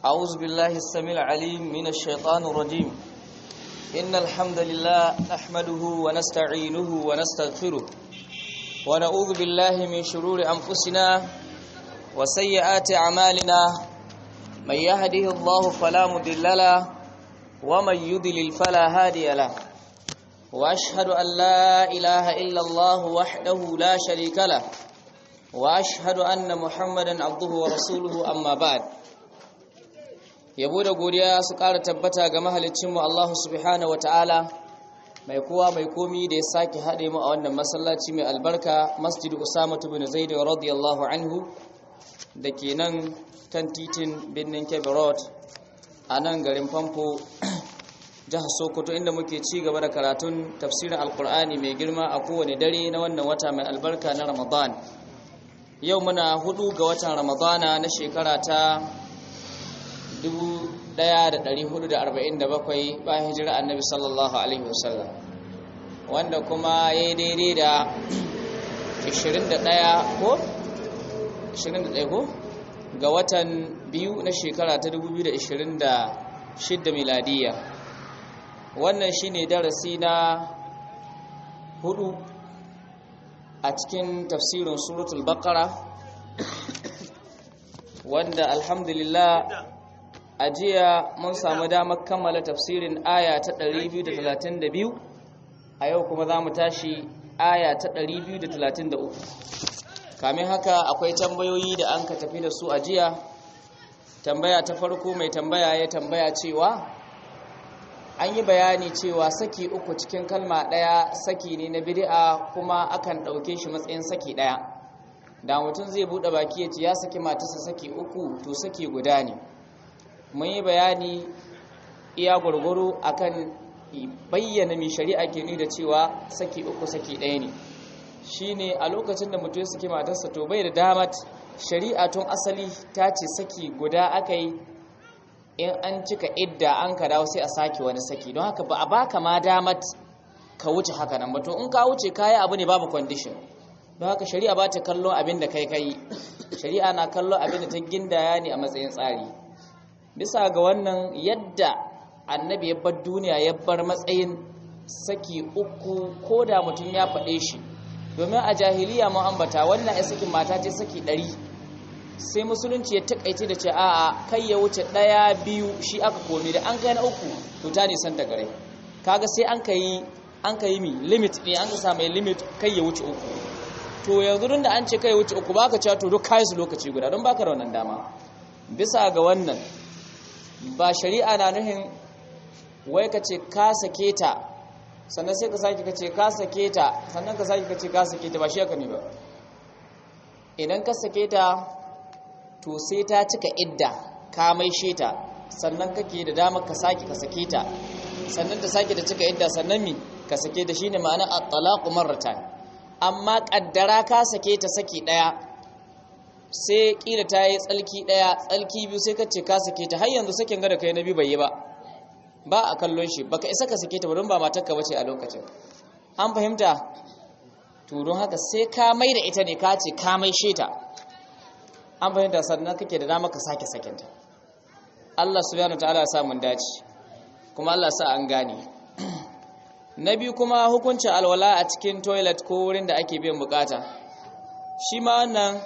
أعوذ بالله السميع العليم من الشيطان الرجيم إن الحمد لله نحمده ونستعينه ونستغفره ونعوذ بالله من شرور أنفسنا وسيئات أعمالنا من يهده الله فلا مضل له ومن يضلل فلا هادي له وأشهد أن لا إله إلا الله وحده لا شريك له وأشهد أن محمدا عبده ورسوله أما بعد yabo da godiya su ƙara tabbata ga mahalicinmu Allah subhanahu wa ta'ala mai kowa mai komi da ya sake haɗe mu a wannan masallaci mai albarka masjid usama bin zaid radiyallahu anhu da ke nan kan titin birnin kebbi road a nan garin famfo jihar sokoto inda muke ci gaba da karatun tafsirin alkur'ani mai girma a kowane dare na wannan wata mai albarka na ramadan yau muna hudu ga watan ramadana na shekara ta 1447 bayan hijira annabi sallallahu alaihi wasallam wanda kuma ya yi daidai da 21 ko 21 ko ga watan biyu na shekara ta 2026 miladiya wannan shine darasi na hudu a cikin tafsirin suratul baqara wanda alhamdulillah a jiya mun samu damar kammala tafsirin aya ta 232 a yau kuma za mu tashi aya ta 233 kamin haka akwai tambayoyi da an ka tafi da su a jiya tambaya ta farko mai tambaya ya tambaya cewa an yi bayani cewa saki uku cikin kalma ɗaya saki ne na bid'a kuma akan ɗauke shi matsayin saki ɗaya da mutum zai buɗe baki ya ce ya saki matarsa saki uku to saki guda ne mun yi bayani iya gwargwaro akan bayyana mai shari'a ke ni da cewa saki uku saki ɗaya ne shine a lokacin da mutum ya saki matarsa to bai da damat shari'a tun asali ta ce saki guda aka yi in an cika idda an ka dawo sai a sake wani saki don haka ba a baka ma damat ka wuce haka nan ba to in ka wuce kayi abu ne babu condition don haka shari'a ba ta kallon abin da kai kai shari'a na kallon abin da ta gindaya ne a matsayin tsari bisa ga wannan yadda annabi ya bar duniya ya bar matsayin saki uku ko da mutum ya faɗe shi domin a jahiliya mun ambata wannan ya sakin mata ce saki ɗari sai musulunci ya takaice da ce a'a kai ya wuce ɗaya biyu shi aka komi da an kai na uku to ta nisan da gare kaga sai an kai an kai mi limit ne an ka sa mai limit kai ya wuce uku to yanzu da an ce kai ya wuce uku baka cewa to duk kai su lokaci guda don baka da wannan dama bisa ga wannan ba shari'a na nuhin wai ka ce ka sake ta sannan sai ka sake ka ce ka sake ta sannan ka sake ka ce ka sake ta ba shi aka ne ba idan ka sake ta to sai ta cika idda ka maishe ta sannan kake da damar ka sake ka sake ta sannan ta sake ta cika idda sannan mi ka sake ta shine ma'ana at-talaqu marratan amma kaddara ka sake ta saki daya sai kila ta yi tsalki daya tsalki biyu sai ka ce ka sake ta har yanzu sakin ga da kai nabi bai yi ba ba a kallon shi baka isa ka sake ta ba don ba matarka bace a lokacin an fahimta to don haka sai ka mai da ita ne ka ce ka maishe ta an fahimta sannan kake da dama ka sake sakinta Allah subhanahu ta'ala ya sa mun dace kuma Allah sa an gane na biyu kuma hukuncin alwala a cikin toilet ko wurin da ake biyan bukata shi ma wannan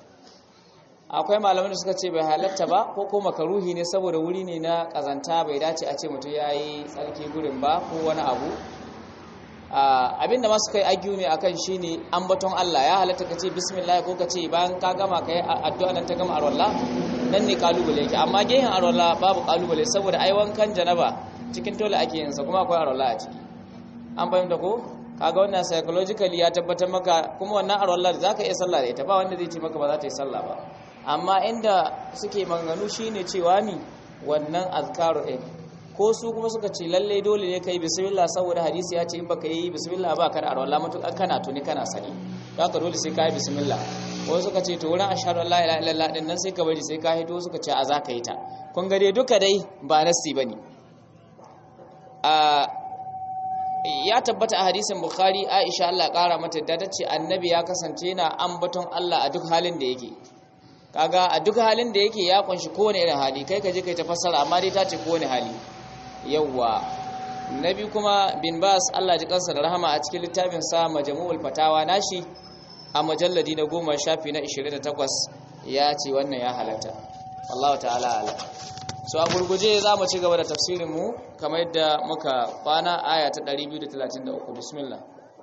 akwai malaman da suka ce bai halatta ba ko ko makaruhi ne saboda wuri ne na kazanta bai dace a ce mutum ya yi tsarki gurin ba ko wani abu abinda masu kai agiyu ne akan shine ambaton Allah ya halatta kace bismillah ko kace bayan ka gama kai addu'a nan ta gama arwalla nan ne kalubale yake amma gehen arwalla babu kalubale saboda ai wankan janaba cikin tole ake yin sa kuma akwai arwalla a ciki an fahimta ko kaga wannan psychologically ya tabbatar maka kuma wannan arwalla zaka iya sallah da ita ba wanda zai ce maka ba za ta yi sallah ba amma inda suke maganganu shine cewa ni wannan azkaru din ko su kuma suka ce lalle dole ne kai bismillah saboda hadisi ya ce in baka yi bismillah ba ka da arwala mutukan kana tuni kana sani haka dole sai ka yi bismillah ko suka ce to wurin ashhadu an la ilaha illallah din nan sai ka bari sai ka hito suka ce a za ka yi ta kun ga dai duka dai ba nasi bane a ya tabbata a hadisin bukhari aisha Allah kara mata da ta ce annabi ya kasance yana ambaton Allah a duk halin da yake kaga a duk halin da yake ya kunshi kowane irin hali kai ka je kai ta fassara amma dai ta ce kowane hali yawwa nabi kuma bin bas Allah ji kansa da rahama a cikin littafin sa majmu'ul fatawa nashi a majalladi na goma shafi na 28 ya ce wannan ya halatta Allah ta'ala ala so a gurguje za mu ci gaba da tafsirin mu kamar yadda muka kwana aya ta 233 bismillah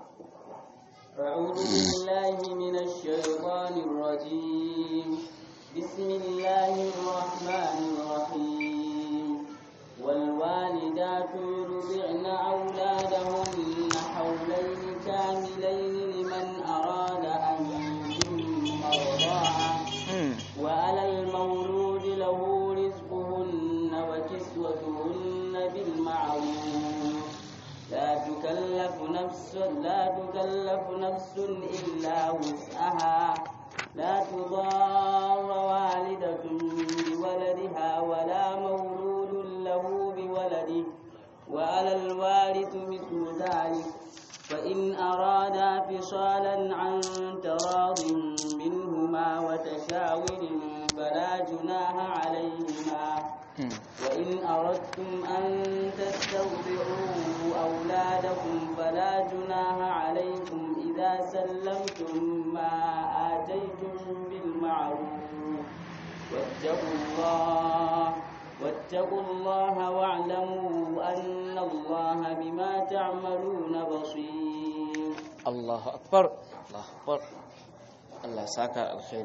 أعوذ بالله من الشيطان الرجيم بسم الله الرحمن الرحيم والوالدات يرضعن أولادهن حولين كاملين لمن أراد أن يتم الرضاعة وعلى المولود له رزقهن وكسوتهن بالمعروف لا تكلف نفس لا تكلف نفس إلا وسعها لا تضار والدة بولدها ولا مولود له بولده وعلى الوارث مثل ذلك فإن أرادا فصالا عن تراض منهما وتشاور فلا جناح عليهما وإن أردتم أن تسترضعوا أولادكم فلا جناح عليكم إذا سلمتم ما آتيتم بالمعروف واتقوا الله واتقوا الله واعلموا أن الله بما تعملون بصير الله أكبر الله أكبر الله ساكا الخير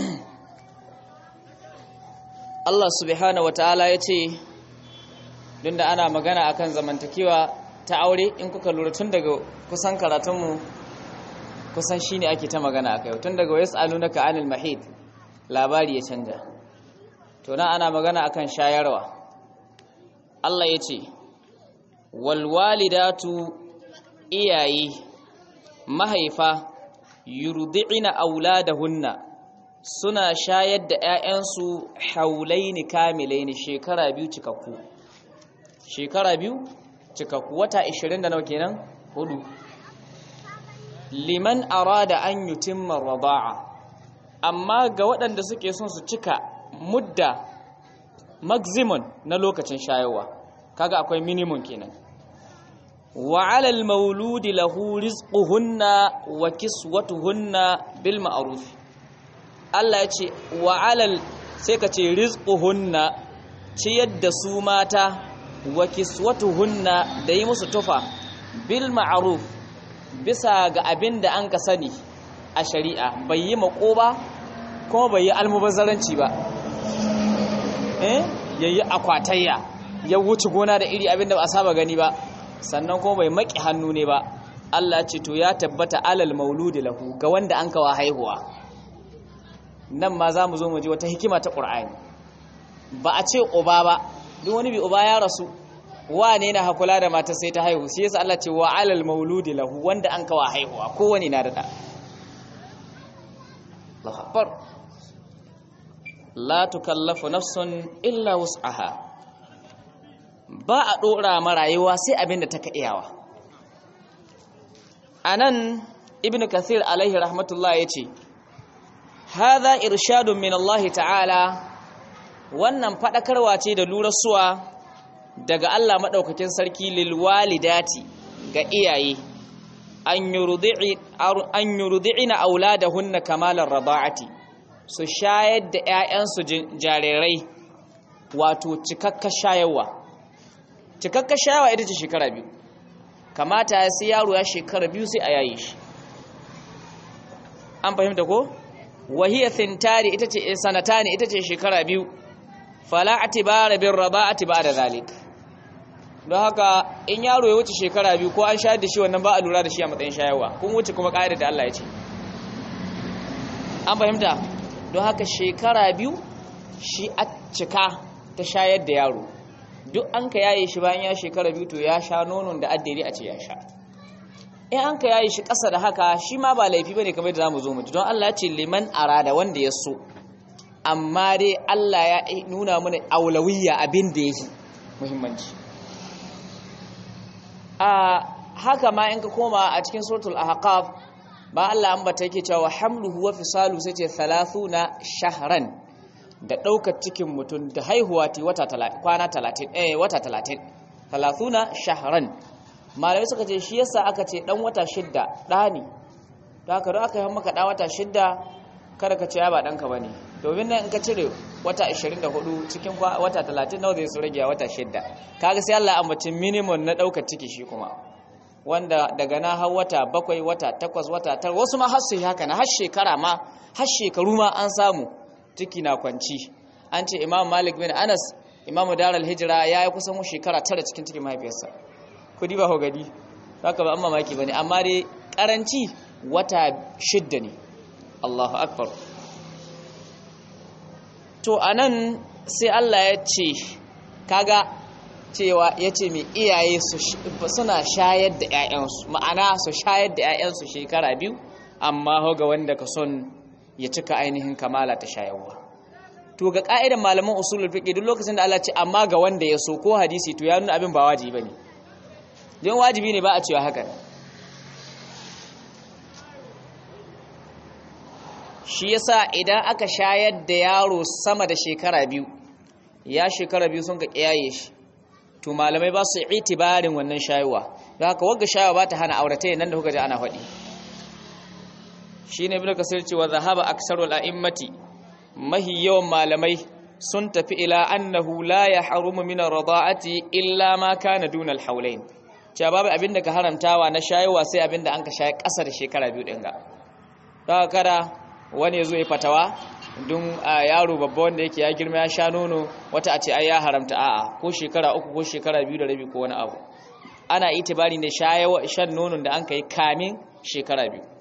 Allah subhanahu wataala ya ce don da ana magana akan zamantakewa ta aure in kuka lura tun daga kusan karatunmu kusan shine ake ta magana akai tun daga wayas alunaka anil mahid labari ya canja to na ana magana akan shayarwa Allah ya ce wal walidatu iyaye mahaifa yurdi'ina auladahunna suna shayar da 'ya'yansu haulaini kamilaini shekara biyu cikakku shekara biyu cikakku wata 20 da nawa kenan hudu liman arada an yutimma rada'a amma ga waɗanda suke son su cika mudda maximum na lokacin shayarwa kaga akwai minimum kenan wa 'alal mauludi lahu rizquhunna wa kiswatuhunna bil ma'ruf Allah ya ce wa 'alal sai ka ce rizquhunna ciyar da su mata wa kiswatuhunna da yi musu tufa bil ma'ruf bisa ga abin da an ka sani a shari'a bai yi mako ba kuma bai yi almubazzaranci ba eh yayi akwatayya ya wuce gona da iri abin da ba a saba gani ba sannan kuma bai maki hannu ne ba Allah ce to ya tabbata alal mauludi lahu ga wanda an kawa haihuwa nan ma za mu zo mu ji wata hikima ta ƙur'ani ba a ce uba ba duk wani bi uba ya rasu wane na hakula da mata sai ta haihu sai yasa Allah ce wa alal mauludi lahu wanda an kawa haihuwa kowane na da da Allahu akbar la tukallafu nafsun illa wus'aha ba a dora ma rayuwa sai abinda ta ka iyawa anan ibnu kathir alaihi rahmatullah yace hadha irshadun min Allah ta'ala wannan fadakarwa ce da lurasuwa daga Allah madaukakin sarki lil walidati ga iyaye an yurdi'i an yurdi'ina auladahunna kamalar rada'ati su shayar da ƴaƴansu jarirai wato cikakkar shayarwa cikakkar shayarwa ita ce shekara biyu kamata sai yaro ya shekara biyu sai a yayi shi an fahimta ko wahiya thintari ita ce sanatani ita ce shekara biyu fala atibara bir rada'ati ba'da zalik don haka in yaro ya wuce shekara biyu ko an shayar da shi wannan ba a lura da shi a matsayin shayarwa kun wuce kuma ƙa'idar da Allah ya ce an fahimta don haka shekara biyu shi a cika ta shayar da yaro duk an ka yaye shi bayan ya shekara biyu to ya sha nonon da addini a ce ya sha in an ka yaye shi ƙasa da haka shi ma ba laifi bane kamar da zamu zo mu don Allah ya ce liman arada wanda ya so amma dai Allah ya nuna mana aulawiyya abin da yake muhimmanci a haka ma in ka koma a cikin suratul ahqaf ba Allah ambata yake cewa hamluhu wa fisalu sai ce 30 shahran da daukar cikin mutum da haihuwa ti wata 30 kwana 30 eh wata 30 30 shahran malamai suka ce shi yasa aka ce dan wata shidda dani da haka don aka yi maka dan wata shidda kada ka ce ya ba danka bane domin nan in ka cire wata 24 cikin wata 30 nawa zai su rage wata shidda kaga sai Allah ambaci minimum na daukar ciki shi kuma wanda daga na har wata bakwai wata takwas wata tar wasu ma har su haka na har shekara ma har shekaru ma an samu ciki na kwanci an ce imam malik bin anas imam daral hijira ya yi kusan shekara tara cikin cikin mahaifiyarsa kudi ba hogadi haka ba an mamaki ba ne amma dai karanci wata shidda ne allahu akbar to anan sai allah ya ce kaga cewa ya ce mai iyaye suna shayar da 'ya'yansu ma'ana su shayar da 'ya'yansu shekara biyu amma ga wanda ka son ya cika ainihin kamala ta shayarwa to ga ka'idan malaman usulul fiqh duk lokacin da Allah ce amma ga wanda ya so ko hadisi to ya nuna abin ba wajibi bane don wajibi ne ba a cewa haka shi yasa idan aka shayar da yaro sama da shekara biyu ya shekara biyu sun ka kiyaye shi to malamai ba su itibarin wannan shayuwa don haka wagga shayuwa ba ta hana aurata nan da kuka ji ana faɗi shi ne ibn kasir cewa zahaba aksarul a'immati mahi yawan malamai sun tafi ila annahu la yahrumu min ar-rada'ati illa ma kana duna al-hawlain cewa babu abin da ka haramtawa na shayuwa sai abin da an ka shaye ƙasa da shekara biyu din ga don haka kada wani ya zo ya fatawa don yaro babba wanda yake ya girma ya sha nono wata a ce ai ya haramta a'a ko shekara uku ko shekara biyu da rabi ko wani abu ana itibari ne shan nonon da an kai kamin shekara biyu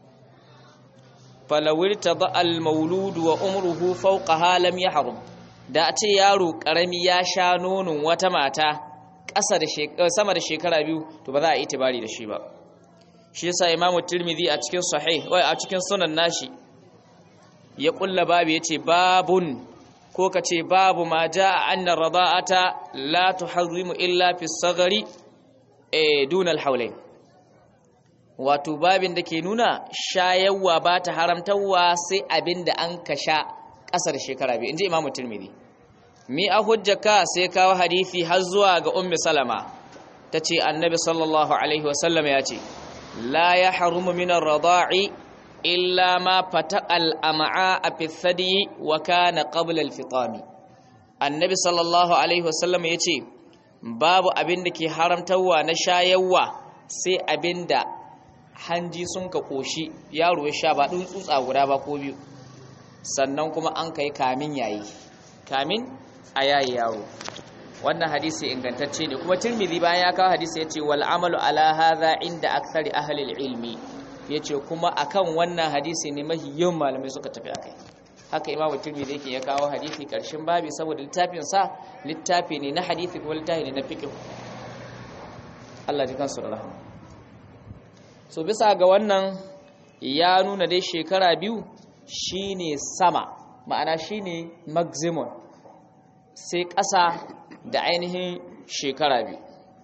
falawir tada al-mauludu wa umruhu fawqa lam yahrum da a ce yaro karami ya sha nonon wata mata ƙasa da sama da shekara biyu to ba za a itibari da shi ba shi yasa imamu tirmidhi a cikin sahih wai a cikin sunan nashi ya kulla babu yace babun ko kace babu ma jaa anna rada'ata la tuharrimu illa fi sagari eh duna al-hawlain wato babin da ke nuna shayarwa ba ta haramtarwa sai abinda an ka sha kasar shekara biyu inji imamu tirmidhi mi a hujjaka sai kawo hadisi har zuwa ga ummi salama tace annabi sallallahu alaihi wasallam ya ce la yahrumu min ar-rada'i illa ma fataqal am'a fi thadi wa kana qabla al-fitami annabi sallallahu alaihi wasallam yace babu abin da ke haramtawa na shayarwa sai abinda hanji sun ka koshi yaro ya sha ba dun tsutsa guda ba ko biyu sannan kuma an kai kamin yayi kamin a yayi yaro wannan hadisi ingantacce ne kuma tirmidhi bayan ya kawo hadisi yace wal amalu ala hadha inda akthari ahli ilmi yace kuma akan wannan hadisi ne mahi yawan malamai suka tafi akai haka imamu tirmidhi yake ya kawo hadisi karshen babi saboda littafin sa littafi ne na hadisi kuma littafi ne na fiqh Allah ji kansu da rahama so bisa ga wannan ya nuna dai shekara biyu shine sama ma'ana shine maximum sai ƙasa da ainihin shekara biyu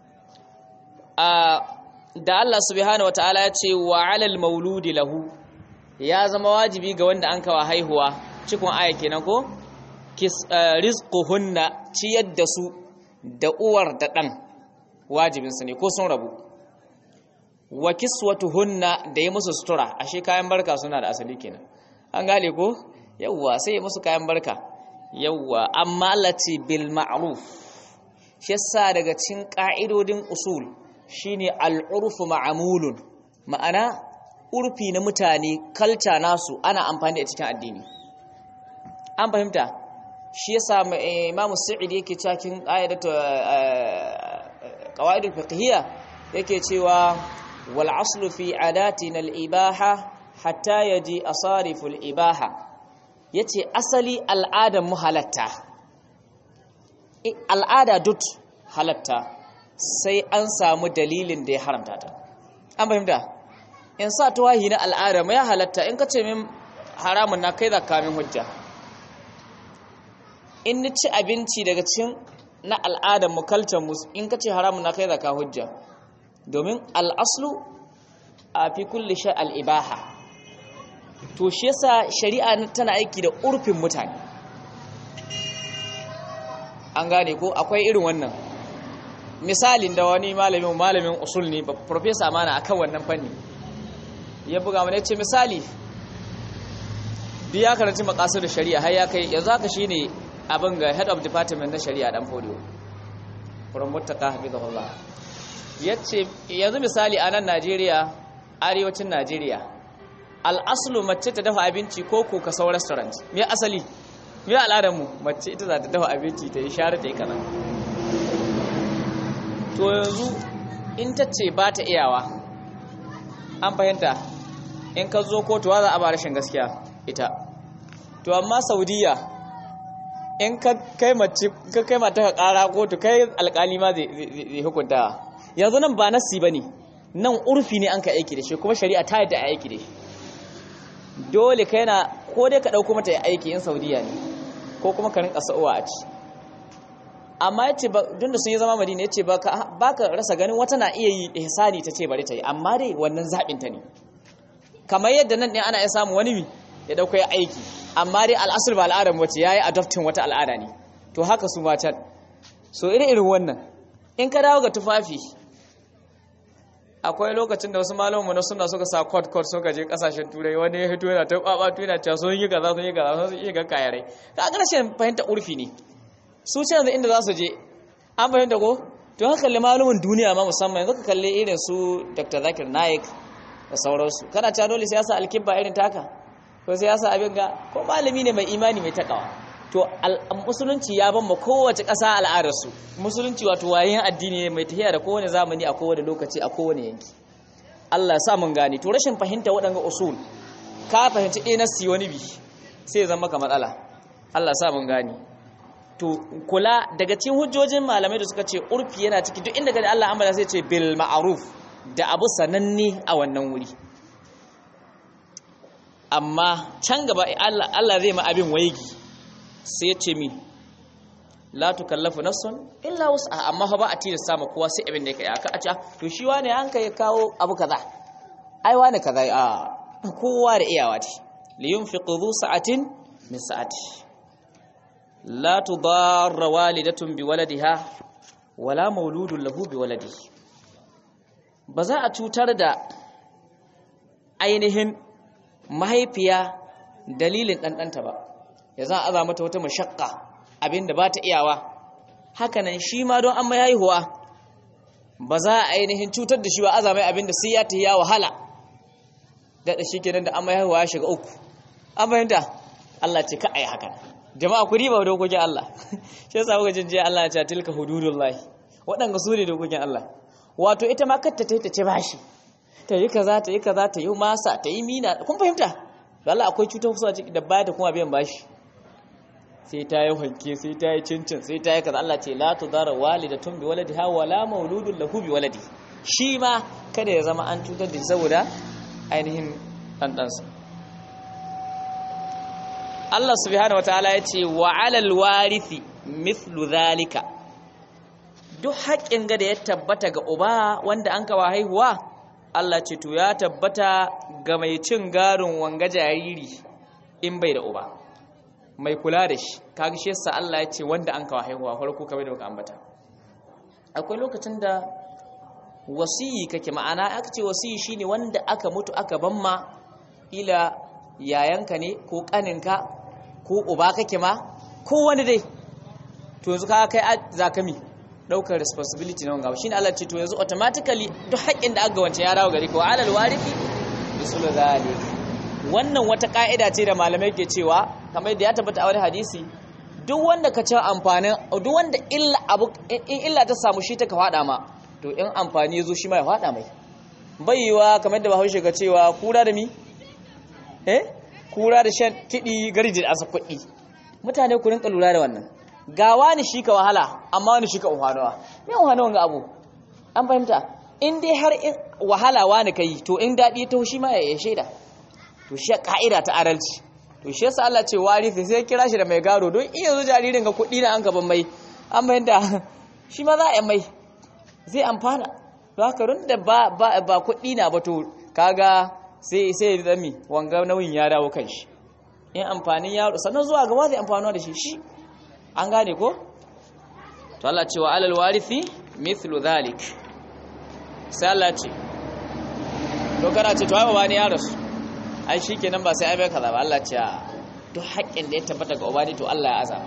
da Allah subhanahu wataala ya ce wa alal mauludi lahu ya zama wajibi ga wanda an kawa haihuwa cikin aya kenan ko rizquhunna ciyar da su da uwar da ɗan wajibinsu ne ko sun rabu wa kiswatuhunna da yi musu sutura ashe kayan barka suna da asali kenan an gane ko yawwa sai musu kayan barka yawwa amma lati bil ma'ruf shi yasa daga cikin ka'idodin usul shine al'urfu ma'amulun ma'ana urfi na mutane kalta nasu ana amfani da cikin addini an fahimta shi yasa Imam Sa'id yake cikin ayatu qawaidul fiqhiyya yake cewa wal aslu fi adatina al ibaha hatta yaji asariful ibaha yace asali al'adar mu halatta al'ada dut halatta sai an samu dalilin da ya haramta ta an fahimta in sa tuwahi na al'ada mai halatta in ka ce min haramun na kai zaka min hujja in ni ci abinci daga cin na al'adar mu kalcan mu in ka ce haramun na kai zaka hujja domin al'aslu a fi kulli shay al-ibaha to shi yasa shari'a tana aiki da urfin mutane an gane ko akwai irin wannan misalin da wani malamin malamin usul ne professor mana akan wannan fanni ya buga mana yace misali biya karanci makasar da shari'a har ya kai yanzu haka shine abin ga head of department na shari'a dan folio from muttaka hafizahullah yace yanzu misali a nan Najeriya arewacin Najeriya al'aslu mace ta dafa abinci ko ko ka sau restaurant me asali me al'adar mu mace ita za ta dafa abinci ta yi share ta yi kaza to yanzu in ta ce ba ta iyawa an fahimta in ka zo kotuwa za a ba rashin gaskiya ita to amma saudiya in ka kai mace ka kai mata ka kara kotu kai alkali ma zai hukunta yanzu nan ba nasi bane nan urfi ne an ka aiki da shi kuma shari'a ta yadda a aiki da shi dole kai na ko dai ka dauko mata aiki in saudiya ne ko kuma ka rinka sa'uwa a ci amma yace ba da sun yi zama madina yace ba ka rasa ganin wata na iya yi ihsani ta ce bari ta yi amma dai wannan zabin ta ne kamar yadda nan ne ana iya samu wani ya dauko ya aiki amma dai al'asr ba al'adar wace yayi adopting wata al'ada ne to haka su ma can so irin irin wannan in ka dawo ga tufafi akwai lokacin da wasu malamu na suna suka sa court court suka je kasashen turai wani ya hito yana ta babatu yana cewa sun yi kaza sun yi kaza sun yi ga kayarai ka ga rashin fahimta urfi ne su ce yanzu inda za su je an fahimta ko to haka kalli malumin duniya ma musamman yanzu ka kalli irin su Dr. Zakir Naik da sauransu kana cewa dole sai ya sa alkibba irin taka ko sai ya sa abin ga ko malami ne mai imani mai takawa to musulunci ya ban ma kowace ƙasa al'adarsu musulunci wato wayan addini ne mai tafiya da kowane zamani a kowane lokaci a kowane yanki Allah sa mun gane to rashin fahimta waɗanga usul ka fahimci ɗaya na si wani bi sai zama ka matsala Allah sa mun gane to kula daga cikin hujjojin malamai da suka ce urfi yana ciki duk inda gani Allah ambata sai ce bil ma'ruf da abu sananne a wannan wuri amma can gaba Allah zai ma abin waigi sai ya ce mi la tukallafu nafsun illa wus'aha amma fa ba a tilasta ma kowa sai abin da yake aka a ce to shi wane an kai kawo abu kaza ai wane kaza a kowa da iyawa ce li yunfiqu dhu sa'atin min sa'ati la tudarra walidatun bi waladiha wala mauludun lahu bi waladihi ba za a cutar da ainihin mahaifiya dalilin ɗanɗanta ba ya za a aza mata wata mashakka abinda ba ta iyawa hakanan shi ma don an mai haihuwa ba za a ainihin cutar da shi wa aza mai abinda sai ya ta ya wahala daɗa shi kenan da an mai haihuwa ya shiga uku an fahimta Allah ce ka a yi haka jama'a ku riba dokokin Allah shi yasa kuka jin jiya Allah ya ce tilka hududullahi waɗanda su ne dokokin Allah wato ita ma kar ta ta ce bashi ta yi kaza ta yi kaza ta yi masa ta yi mina kun fahimta Allah akwai cutar kusa da baya ta kuma biyan bashi sai ta yi hanke sai ta yi cincin sai ta yi kaza Allah ce la tudara walidatun bi waladiha wala mauludun lahu bi waladi shi ma kada ya zama an cutar da saboda ainihin ɗanɗansa Allah subhanahu wataala ya ce wa alal warithi mithlu zalika duk haƙƙin ga da ya tabbata ga uba wanda an kawa haihuwa Allah ce to ya tabbata ga mai cin garin wanga jariri in bai da uba mai kula da shi kaga shi yasa Allah ya ce wanda an kawo haihuwa farko kamar da muka ambata akwai lokacin da wasiyi kake ma'ana aka ce wasiyi shine wanda aka mutu aka bamma ila yayanka ne ko kaninka ko uba kake ma ko wani dai to yanzu ka kai zakami daukar responsibility na wanga shine Allah ce to yanzu automatically duk haƙƙin da aka wance ya dawo gare ka wa alal warithi bisul zalik wannan wata ka'ida ce da malamai ke cewa kamar yadda ya tabbata a wani hadisi duk wanda ka ci amfanin duk wanda illa abu in illa ta samu shi ta ka fada ma to in amfani yazo shi ma ya fada mai baiwa kamar da Bahaushe ga cewa kura da mi eh kura da shan kidi garji da asa kuɗi mutane ku rinka lura da wannan ga wani shi ka wahala amma wani shi ka unhanawa me unhanawa ga abu an fahimta in dai har wahala wani kai to in dadi ta shi ma ya shaida to shi ka'ida ta adalci to shi yasa Allah ce warisi sai kira shi da mai gado don iya zo jaririn ga kuɗi na an gaban mai an fahimta shi ma za a yi mai zai amfana don haka run da ba ba ba kuɗi na ba to kaga sai sai ya zami wanga nauyin ya dawo kan shi in amfanin yaro sannan zuwa gaba zai amfanuwa da shi shi an gane ko to Allah ce wa alal warithi mithlu dhalik sai Allah ce to kana ce to ai baba ne ya rasu ai shikenan ba sai ai bai kaza ba Allah ce duk haƙƙin da ya tabbata ga ubani to Allah ya azaba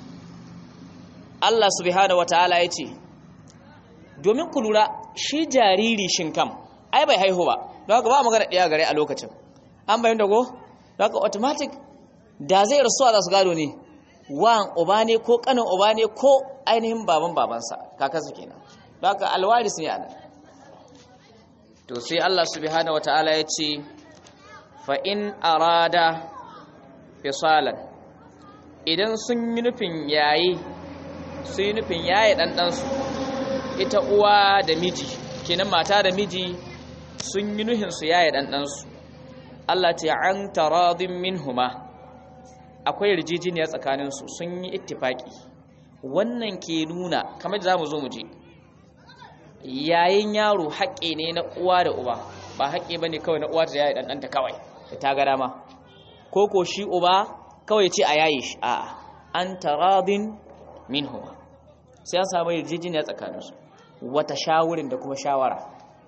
Allah subhanahu wataala ya ce domin ku lura shi jariri shin kam ai bai haihu ba don haka ba magana ɗaya gare a lokacin an bayan dago don haka automatic da zai rasuwa za su gado ne wan uba ne ko kanin uba ne ko ainihin baban babansa kakansa kenan don haka alwaris ne anan to sai Allah subhanahu wataala ya ce fa in arada fisalan idan sun yi nufin yayi sun yi nufin yaye ɗanɗansu ita uwa da miji kenan mata da miji sun yi nuhin su yaye ɗanɗansu Allah ta an taradin minhuma akwai yarjejeniya tsakaninsu sun yi ittifaki wannan ke nuna kamar za mu zo mu je yayin yaro haƙƙe ne na uwa da uba ba haƙƙe ba ne kawai na uwa da yaye ɗanɗanta kawai da ta ga dama ko ko shi uba kawai ce a yaye shi a'a an taradin minhuma sai an samu yarjejeniya tsakaninsu wata shawurin da kuma shawara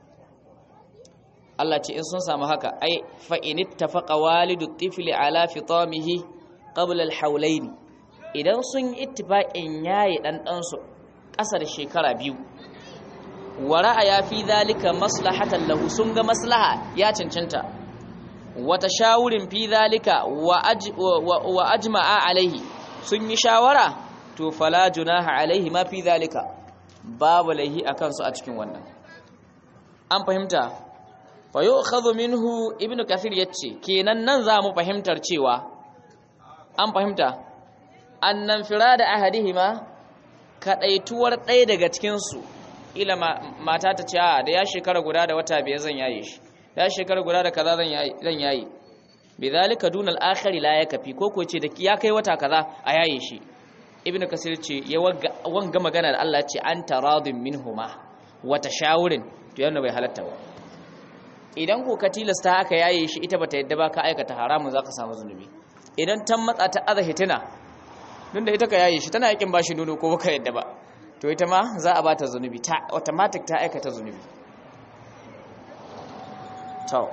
Allah ce in sun samu haka ai fa in ittafaqa walidu tifli ala fitamihi qabla al-hawlayn idan sun yi ittifaqin yayi dan dan su ƙasa da shekara biyu wa ra'aya fi dhalika maslahatan lahu sun ga maslaha ya cancanta wata shawurin fi dhalika wa ajma'a alaihi sun yi shawara to fala junaha alaihi ma fi dhalika babu laihi akan su a cikin wannan an fahimta fa yu'khadhu minhu ibnu kathir yace kenan nan za mu fahimtar cewa an fahimta annan firada ahadihima kadaituwar ɗaya daga cikin su ila mata ta ce a da ya shekara guda da wata biyar zan yaye shi da ya shekara guda da kaza zan yaye bidhalika dunal akhari la yakfi ko ko ce da ya kai wata kaza a yaye shi ibnu kasir ce ya wanga magana da Allah ce an taradin minhuma wata shawurin to yana bai halatta ba idan ko ka tilasta aka yaye shi ita bata yadda ba ka aikata haramun zaka samu zunubi idan tan matsa ta aza hitina don da ita ka yaye shi tana yakin bashi nono ko baka yadda ba to ita ma za a bata zunubi ta automatic ta aikata zunubi to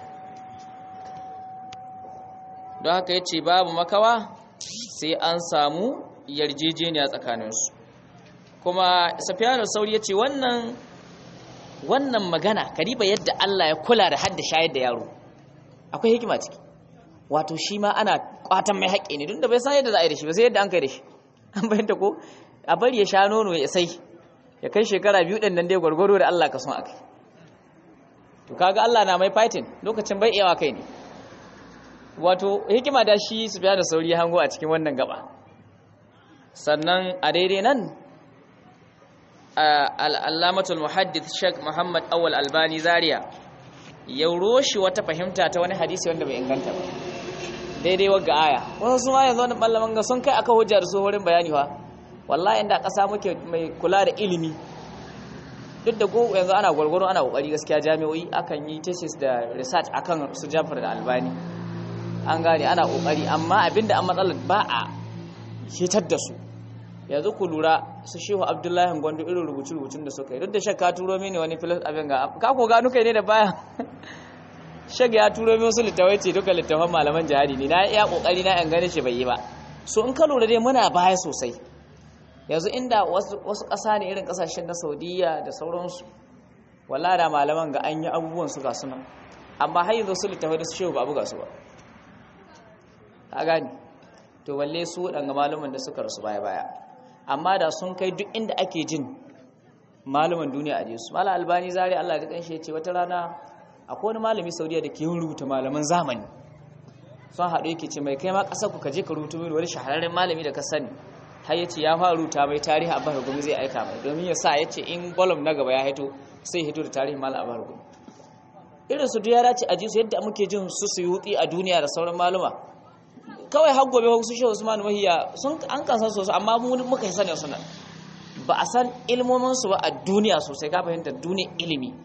don haka yace babu makawa sai an samu yarjejeniya tsakaninsu kuma safiyanu sauri ya ce wannan wannan magana kariba yadda Allah ya kula da hadda shayar da yaro akwai hikima ciki wato shi ma ana kwatan mai haƙƙi ne da bai san yadda za a yi da shi ba sai yadda an kai da shi an bayyanta ko a bari ya sha nono ya sai ya kai shekara biyu ɗin nan dai gwargwaro da Allah ka son akai to kaga Allah na mai fighting lokacin bai iyawa kai ne wato hikima da shi su biya da sauri ya hango a cikin wannan gaba sannan a daidai nan al'allamatul muhaddith sheikh muhammad awal albani zaria ya roshi wata fahimta ta wani hadisi wanda bai inganta ba daidai wagga aya wasu su ma yanzu wani ballaman ga sun kai aka hujja da su wurin bayani wa wallahi inda ƙasa muke mai kula da ilimi duk da gogo yanzu ana gwargwaro ana kokari gaskiya jami'o'i akan yi thesis da research akan su jafar da albani an gane ana kokari amma abinda an matsalar ba a hitar da su yanzu ku lura su shehu abdullahi gwando irin rubuce-rubucin da suka yi duk da shakka turo mini wani filis abin ga ka ko gano kai ne da baya shag ya turo mini wasu littawai ce duka littafan malaman jihadi ne na iya kokari na yan gane shi bai yi ba so in ka lura dai muna baya sosai yanzu inda wasu ƙasa ne irin ƙasashen na saudiya da sauransu walla da malaman ga an yi abubuwan su ga suna amma har yanzu su littafai da su shehu ba buga su ba ka gane to balle su waɗanga malaman da suka rasu baya-baya amma da sun kai duk inda ake jin malaman duniya a jesu mala albani zari allah da kanshi ya ce wata rana akwai wani malami saudiya da ke yin rubuta malaman zamani sun haɗu yake ce mai kai ma ƙasar ku kaje ka rubuta mini wani shahararren malami da ka sani har ya ce ya fara rubuta mai tarihi abba gumi zai aika mai domin ya sa ya ce in bolom na gaba ya hito sai hito da tarihin malam abba gumi irin su duk ya dace a ji su yadda muke jin su su yi a duniya da sauran maluma kawai har gobe su shehu usman wahiya sun an kansan su amma mu muka yi sanin sunan ba a san ilmomin su ba a duniya sosai ka fahimta duniyar ilimi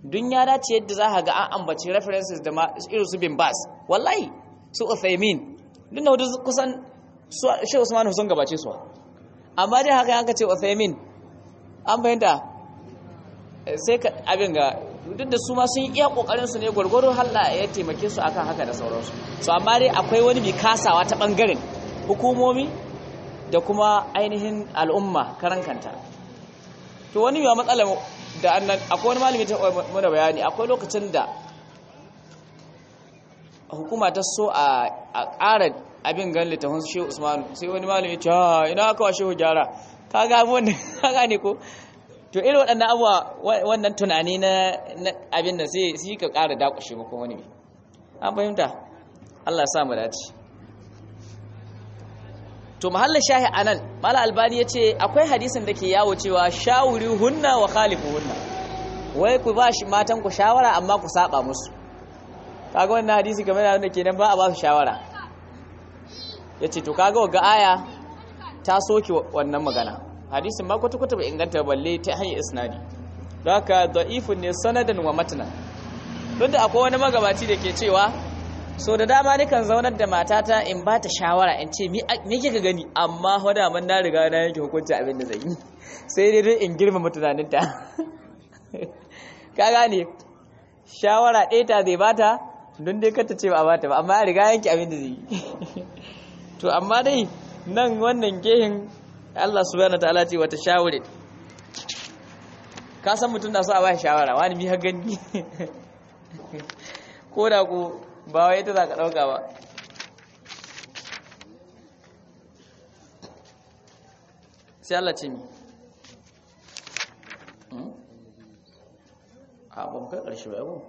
dun ya dace yadda za ka ga an ambaci references da irin su bin bas wallahi su uthaymin duk da wata kusan shi usman sun gabace su amma dai haka yanka ce uthaymin an fahimta sai ka abin ga duk da su ma sun iya kokarin su ne gwargwaro halla ya taimake su akan haka da sauransu so amma dai akwai wani bi kasawa ta bangaren hukumomi da kuma ainihin al'umma karan kanta to wani yawa matsala da annan akwai wani malami ta mana bayani akwai lokacin da hukuma ta so a ƙara abin gan littafin shehu usmanu sai wani malami ce ina aka wa shehu gyara ka ga wannan ka gane ko to irin waɗannan abuwa wannan tunani na abin da sai su ka ƙara dakushe maka wani bi an fahimta Allah sa mu dace to mahallin shahi anan mala albani ya ce akwai hadisin da ke yawo cewa shawuri hunna wa khalifu hunna wai ku ba shi matan ku shawara amma ku saba musu kaga wannan hadisi game da wanda kenan ba a ba su shawara ya ce to kaga ga aya ta soke wannan magana hadisin ma kwata-kwata bai inganta balle ta hanyar isnadi don haka da'ifun ne sanadan wa matanan don da akwai wani magabaci da ke cewa so da dama nikan zaunar da matata in ba ta shawara in ce me kika gani amma hoda man na riga na yanke hukunci abin da zai yi sai dai dai in girmama tunaninta ka gane shawara ɗaya ta zai bata don dai kata ce ba a bata ba amma ya riga yanke abin da zai yi to amma dai nan wannan gehin Allah subhanahu ta'ala ce wata shawure ka san mutum na so a ba shawara wani mi ha gani ko da ku ba wai ta za ka ɗauka ba sai Allah ce mi a ban kai ƙarshe ba yabo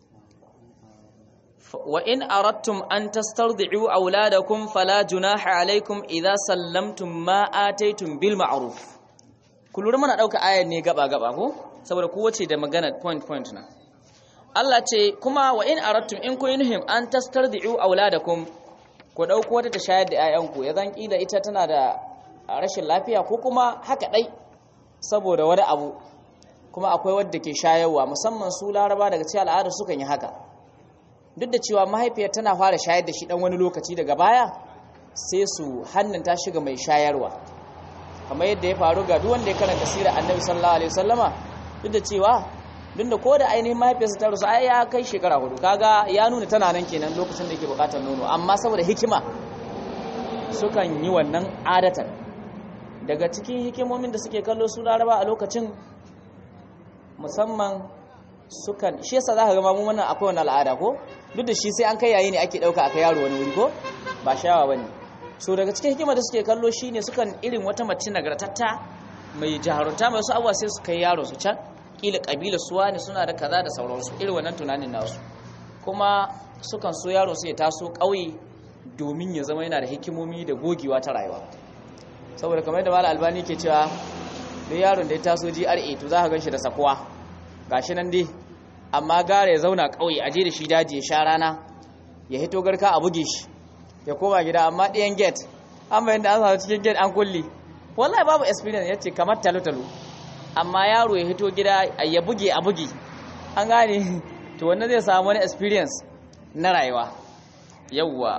wa in aradtum an tastardi'u auladakum fala junaha alaikum idza sallamtum ma ataytum bil ma'ruf kullu mana dauka ayar ne gaba gaba ko saboda kowace da magana point point na Allah ce kuma wa in aradtum in kun nuhim an tastardi'u auladakum ku dauko wata ta shayar da 'ya'yanku ya zan kila ita tana da rashin lafiya ko kuma haka dai saboda wani abu kuma akwai wadda ke shayarwa musamman su laraba daga cikin al'ada sukan yi haka duk da cewa mahaifiyar tana fara shayar da shi dan wani lokaci daga baya sai su hannunta shiga mai shayarwa kamar yadda ya faru ga duk wanda ya karanta sirar annabi sallallahu alaihi wasallama duk da cewa duk da ko da ainihin mahaifiyarsa ta rusu ai ya kai shekara hudu kaga ya nuna tana nan kenan lokacin da yake bukatar nono amma saboda hikima sukan yi wannan adatan daga cikin hikimomin da suke kallo su laraba a lokacin musamman sukan shi yasa zaka ga mamu wannan akwai wannan al'ada ko duk da shi sai an kai yayi ne ake dauka aka yaro wani wuri ko ba shawa bane so daga cikin hikima da suke kallo shine sukan irin wata mace nagartatta mai jaharunta mai wasu abuwa sai su kai yaro su can kila kabila suwa ne suna da kaza da sauransu irin wannan tunanin nasu kuma sukan so yaro su ya taso ƙauye domin ya zama yana da hikimomi da gogewa ta rayuwa saboda kamar da malam albani ke cewa duk yaron da ya taso GRA to za ka gan shi da sakuwa gashi nan dai amma gara ya zauna ƙauye aje da shi daji ya sha rana ya hito garka a buge shi ya koma gida amma ɗayan gate an bayan da an samu cikin gate an kulle wallahi babu experience yace kamar talo-talo amma yaro ya hito gida ya buge a buge an gane to wannan zai samu wani experience na rayuwa yawwa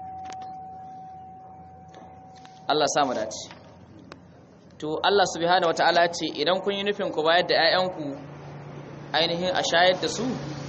Allah samu dace to Allah subhanahu wataala ce idan kun yi nufin ku bayar da 'ya'yanku ainihin a shayar da su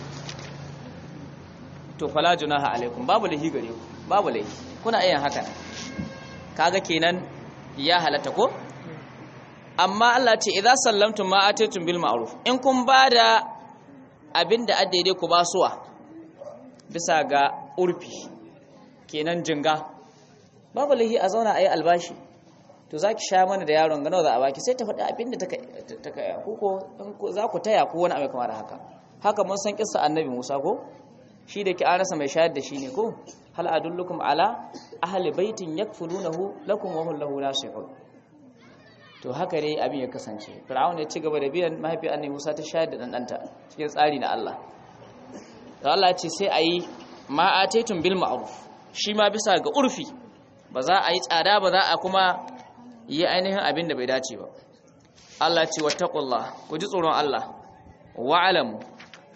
to fala junaha alaikum babu lahi gare ku babu lahi kuna yin haka kaga kenan ya halatta ko amma Allah ce idza sallamtum ma ataytum bil ma'ruf in kun bada abinda addaide ku basuwa bisa ga urfi kenan jinga babu lahi a zauna ayi albashi to zaki sha mana da yaron gano za a baki sai ta faɗi abinda ta ta ku ko za ku taya ko wani abu kamar haka haka mun san kissa annabi Musa ko shi da ki an rasa mai shayar da shi ne ko hal adullukum ala ahli baitin yakfulunahu lakum wa hum lahu nasihun to haka ne abin ya kasance fir'aun ya ci gaba da biyan mahaifiyar annabi Musa ta shayar da dan danta cikin tsari na Allah to Allah ya ce sai ayi ma ataytum bil ma'ruf shi ma bisa ga urfi ba za a yi tsada ba za a kuma yi ainihin abin da bai dace ba Allah ce wattaqullah ku ji tsoron Allah wa'alamu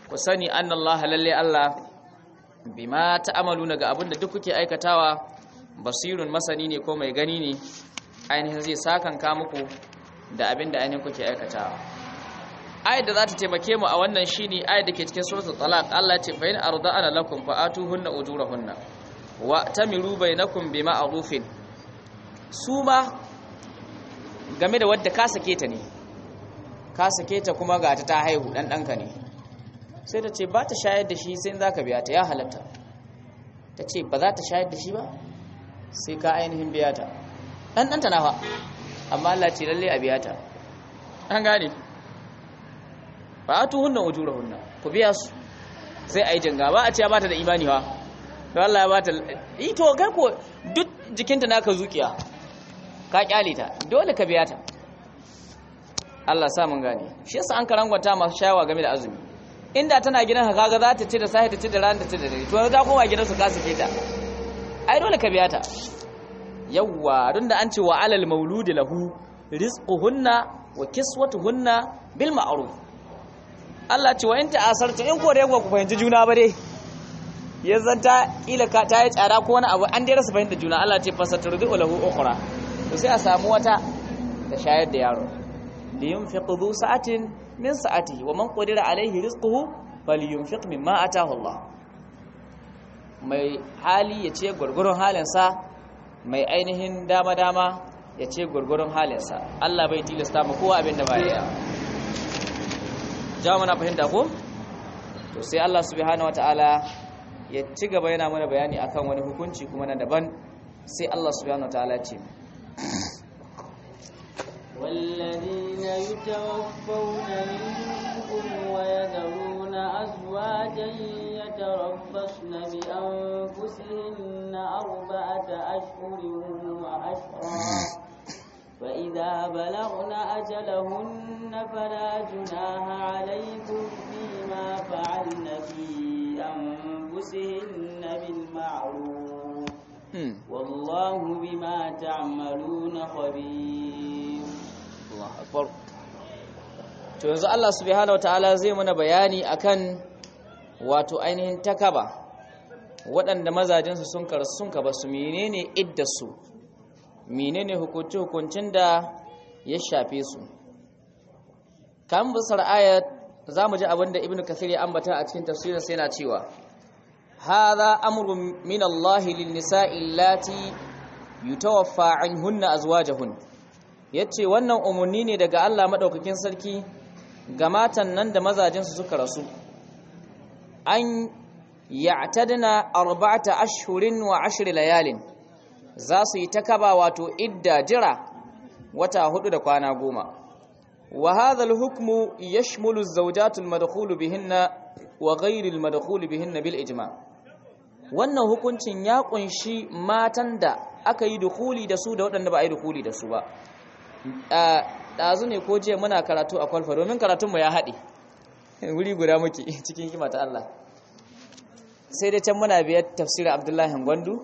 ku sani annallaha lalle Allah bima ta'amaluna ga abinda duk kuke aikatawa basirun masani ne ko mai gani ne ainihin zai sakanka muku da abinda ainihin kuke aikatawa ayat da za ta taimake mu a wannan shine ayat da ke cikin suratul talaq Allah ya ce fa in arda'ana lakum fa atuhunna ujurahunna wa tamiru bainakum bima'rufin su ma game da wadda ka sake ta ne ka sake ta kuma ga ta ta haihu dan danka ne sai ta ce ba ta shayar da shi sai za ka biya ta ya halatta ta ce ba za ta shayar da shi ba sai ka ainihin biya ta ɗan ɗanta na fa amma Allah ce lalle a biya ta an gane ba a tuhunna ujura hunna ku biya su sai a yi janga ba a ce ba ta da imani ba to Allah ya ba ta ito kai ko duk jikinta naka zukiya ka kyale ta dole ka biya ta Allah sa mun gane shi yasa an karangwata masu shayawa game da azumi inda tana gidan ka kaga za ta ci da sahi ta ci da ran ta ci da dare to ta koma gidan su ka sake ta ai dole ka biya ta yawwa don da an ce wa alal mauludi lahu rizquhunna wa kiswatuhunna bil ma'ruf Allah ce wa in ta'asartu in ko da ku fahimci juna ba dai yanzan ta kila ka ta yi tsada ko wani abu an dai rasa fahimta juna Allah ce fasaturdu lahu ukhra to sai a samu wata ta shayar da yaro liyunfiq dhu sa'atin min sa'atihi wa man qadira alayhi rizquhu falyunfiq mimma ataahu Allah mai hali ya ce gurgurun halinsa mai ainihin dama dama ya ce gurgurun halinsa Allah bai tilasta mu kowa abin da ba ya jawo mana fahimta ko to sai Allah subhanahu wataala ya ci gaba yana mana bayani akan wani hukunci kuma na daban sai Allah subhanahu wataala ce والذين يتوفون منكم ويذرون أزواجا يتربصن بأنفسهن أربعة أشهر وأشرا فإذا بلغن أجلهن فلا جناح عليكم فيما فعلن في أنفسهن بالمعروف والله بما تعملون خبير Allah akbar to yanzu Allah subhanahu wataala zai mana bayani akan wato ainihin takaba waɗanda mazajinsu sun karsu sun kaba su menene iddarsu menene hukunci hukuncin da ya shafe su kan bisar ayat zamu ji abinda ibnu kathir ya ambata a cikin tafsirin sai yana cewa hadha amrun min Allah lin nisa'i allati yutawaffa anhunna azwajuhun yace wannan umarni ne daga Allah madaukakin sarki ga matan nan da mazajinsu suka rasu an ya'tadna arba'ata ashhurin wa ashri layalin za su yi takaba wato idda jira wata hudu da kwana goma wa hadha al-hukmu yashmulu az-zawjat al-madkhul bihinna wa ghayr al-madkhul bihinna bil ijma wannan hukuncin ya kunshi matan da aka yi dukuli da su da waɗanda ba a yi dukuli da su ba ɗazu ne ko jiya muna karatu a kwalfa domin karatunmu ya haɗe wuri guda muke cikin hikima ta Allah sai dai can muna biyar tafsirin abdullahi gwandu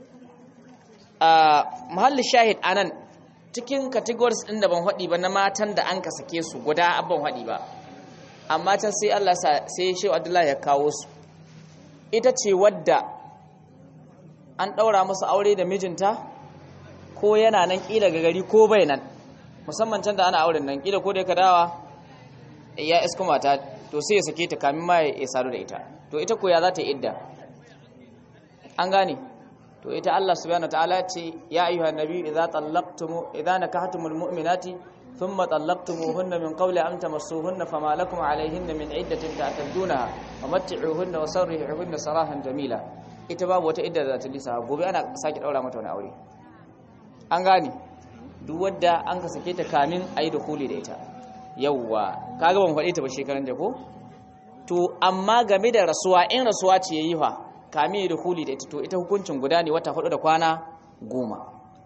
a mahallin shahid anan cikin categories ɗin da ban haɗi ba na matan da an ka sake su guda abban haɗi ba amma can sai Allah sai shehu abdullahi ya kawo su ita ce wadda an ɗaura musu aure da mijinta ko yana nan ƙila ga gari ko bai nan musamman can da ana auren nan ƙila ko da ka dawa ya iska mata to sai ya sake ta kamin ma ya sadu da ita to ita ko ya za ta yi idda an gane to ita Allah subhanahu wataala ce ya ayyuhan nabi idza tallaqtum idza nakahtumul mu'minati thumma tallaqtumuhunna min qawli an tamassuhunna fama lakum alayhinna min iddatin ta'tadunaha wa matti'uhunna wa sarrihuhunna sarahan jamila ita babu wata idda da ta lisa gobe ana sake daura mata wani aure an gane duk wadda an ka sake ta kamin ayi dukuli da ita yawwa kaga ban faɗi ta ba shekaran da ko to amma game da rasuwa in rasuwa ce yayi fa kame da huli da ita to ita hukuncin guda ne wata hudu da kwana goma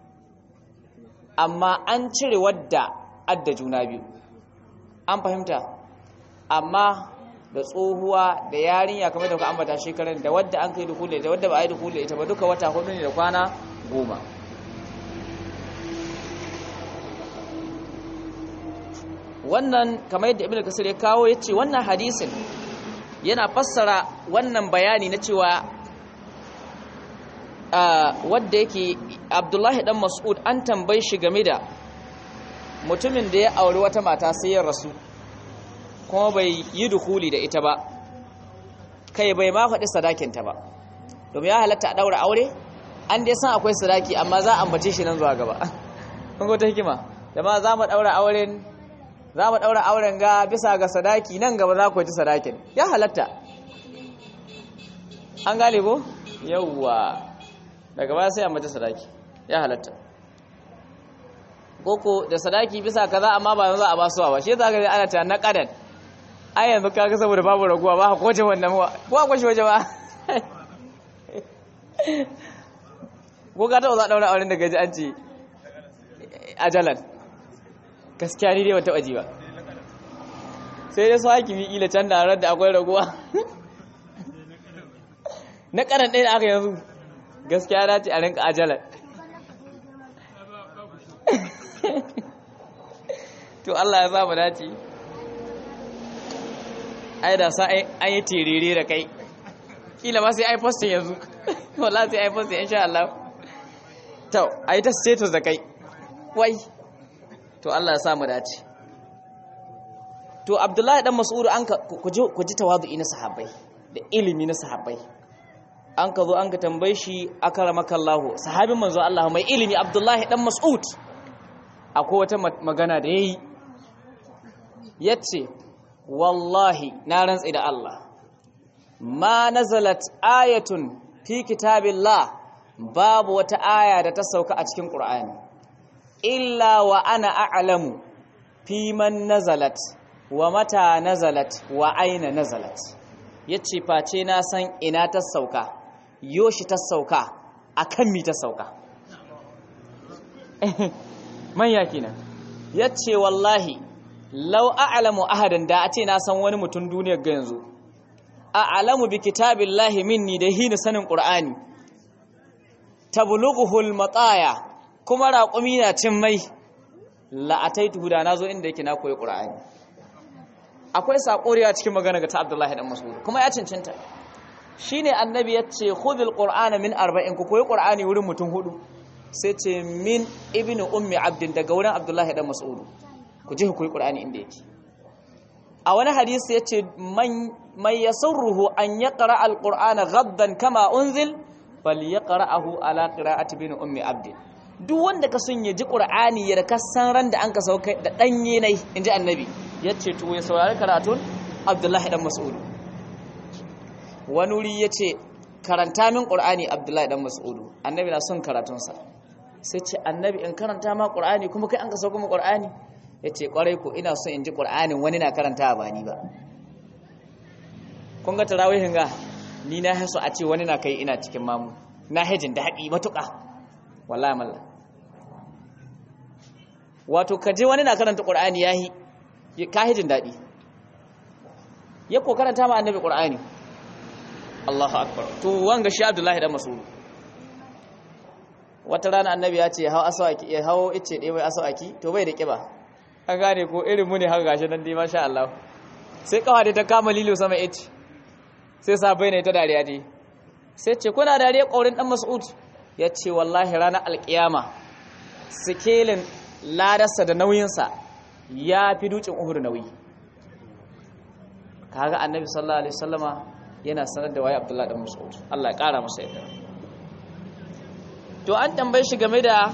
amma an cire wadda adda juna biyu an fahimta amma da tsohuwa da yarinya kamar da ku ambata shekaran da wadda an kai da huli da wadda ba a yi da huli ita ba duka wata hudu ne da kwana goma wannan kamar yadda ibn kasir ya kawo yace wannan hadisin yana fassara wannan bayani na cewa wadda yake abdullahi dan mas'ud an tambayi shi game da mutumin da ya auri wata mata sai ya rasu kuma bai yi dukuli da ita ba kai bai ma faɗi sadakinta ba domin ya halatta a ɗaura aure an dai san akwai sadaki amma za a ambace shi nan zuwa gaba kun ga ta hikima jama'a za mu ɗaura auren za mu ɗaura auren ga bisa ga sadaki nan gaba za ku ji sadakin ya halatta an gane ko yawwa daga baya sai a mace sadaki ya halatta koko da sadaki bisa kaza amma ba za a ba suwa ba shi za ka ga ana ta na kadan ai yanzu kaga saboda babu raguwa ba ko wace wannan ko a kwashe waje ba ko ka taɓa za a ɗaura auren da gaji an ce ajalan gaskiya ni dai wata waje ba sai dai su hakimi ila can da harar da akwai raguwa na karan ɗaya da aka yanzu gaskiya na ce a rinka ajalan to Allah ya samu dace ai da sa an yi tirire da kai kila ma sai ai postin yanzu wala sai ai postin insha Allah to ai ta status da kai wai to Allah ya samu dace to Abdullahi dan Mas'ud an ka ku ji tawadu'i na sahabbai da ilimi na sahabbai an ka zo an ka tambaye shi akaramaka Allah sahabin manzo Allah mai ilimi Abdullahi dan Mas'ud akwai wata magana da yayi yace wallahi na rantsi da Allah ma nazalat ayatun fi kitabillah babu wata aya da ta sauka a cikin Qur'ani illa wa ana a'lamu fi man nazalat wa mata nazalat wa aina nazalat yace face na san ina ta sauka yoshi ta sauka akan mi ta sauka manya kenan yace wallahi law a'lamu ahadan da a ce na san wani mutum duniyar ga yanzu a'lamu bi kitabillahi minni da hina sanin qur'ani tablughuhul mataya kuma raqumi na cin mai la ataitu da nazo inda yake na koyi qur'ani akwai sakoriya cikin magana ga ta Abdullahi dan Mas'ud kuma ya cancanta shine annabi yace khudhul qur'ana min arba'in ku koyi qur'ani wurin mutum hudu sai ce min ibnu ummi abdin daga wurin Abdullahi dan Mas'ud ku je ku koyi qur'ani inda yake a wani hadisi yace man man yasurruhu an yaqra al-qur'ana ghaddan kama unzil falyaqra'ahu ala qira'ati bin ummi abd duk wanda ka sun yaji qur'ani ya ka san ran da an ka sauka da danye nai inji annabi yace to ya saurari karatun abdullahi dan mas'ud wani wuri yace karanta min qur'ani abdullahi dan mas'ud annabi na son karatun sa sai ce annabi in karanta ma qur'ani kuma kai an ka sauka mu qur'ani yace kwarai ko ina son in ji qur'anin wani na karanta ba ni ba kun ga tarawihin ga ni na haso a ce wani na kai ina cikin mamu na hajin da haƙi matuƙa wallahi malla wato ka je wani na karanta ƙur'ani ya yi ka hajin daɗi ya ko karanta ma annabi ƙur'ani Allahu akbar to wanga shi Abdullahi dan Mas'ud wata rana annabi ya ce hau asawaki ya hau ice ɗaya mai asawaki to bai da ƙiba an gane ko irin mu ne haka gashi nan dai masha Allah sai kawai da ta kama lilo sama ice sai sabai ne ta dariya dai sai ce kuna dariya ƙaurin ɗan mas'ud ya ce wallahi ranar alƙiyama sikelin ladarsa da nauyinsa ya fi dukin uhuru nauyi kaga annabi sallallahu alaihi wasallama yana sanar da waye abdullahi ɗan mas'ud Allah ya ƙara masa yadda to an tambaye shi game da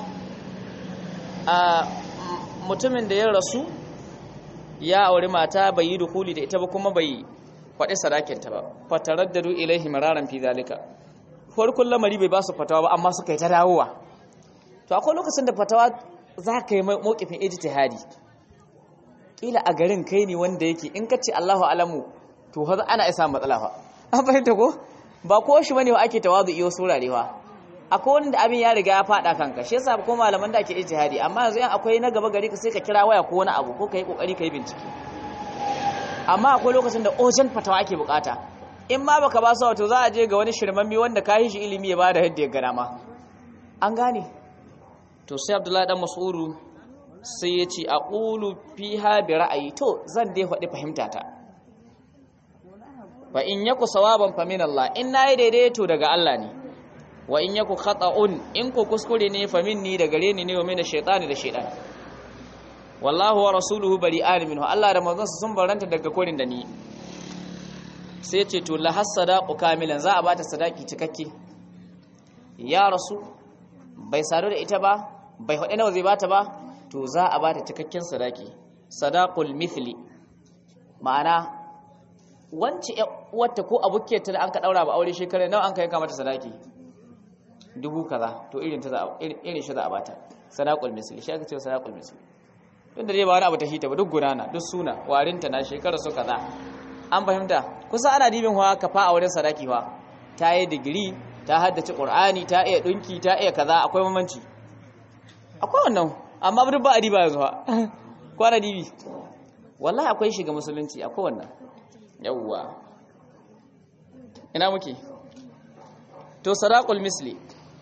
mutumin da ya rasu ya auri mata bai yi dukuli da ita ba kuma bai faɗi sadakinta ba fataraddadu ilaihi mararan fi zalika farkon lamari bai ba su fatawa ba amma suka yi ta dawowa to akwai lokacin da fatawa za ka yi mawkifin ijtihadi kila a garin kai ne wanda yake in ka ce Allahu alamu to fa ana isa matsala fa an fahimta ko ba ko shi bane wa ake tawazu iyo surare fa akwai wanda abin ya riga ya fada kanka shi yasa ko malaman da ake ijtihadi amma yanzu in akwai na gaba gari ka sai ka kira waya ko wani abu ko kai kokari kai bincike amma akwai lokacin da ojan fatawa ake bukata in ma baka ba su wato za a je ga wani shirmammi wanda ka yi shi ilimi ya bada yadda ya gana ma an gane to sai abdullahi dan mas'udu sai ya ce aqulu fiha bi ra'ayi to zan dai faɗi fahimta ta fa in yaku sawaban fa min Allah in nayi daidaito daga Allah ne wa in yaku khata'un in ku kuskure ne fa minni da gare ni ne wa min shaytani da shaytan wallahu wa rasuluhu bari'an minhu Allah da manzon sun baranta daga korin da ni sai ce to la hasadaqu kamilan za a bata sadaki cikakke ya rasu bai sadu da ita ba bai hade nawa zai bata ba to za a bata cikakken sadaki sadaqul mithli ma'ana wance wata ko abukiyarta da an ka daura ba aure shekara nawa an ka yanka mata sadaki dubu kaza to irin ta za irin shi za a bata sadaqul misli shi aka ce sadaqul misli tun da dai ba wani abu ta hita ba duk gudana duk suna warinta na shekara su kaza an fahimta kusa ana dibin hawa ka fa a wurin sadaki fa ta yi digiri ta haddace qur'ani ta iya dinki ta iya kaza akwai mamanci akwai wannan amma duk ba a diba yanzu ha kwana dibi wallahi akwai shiga musulunci akwai wannan yawwa ina muke to sadaqul misli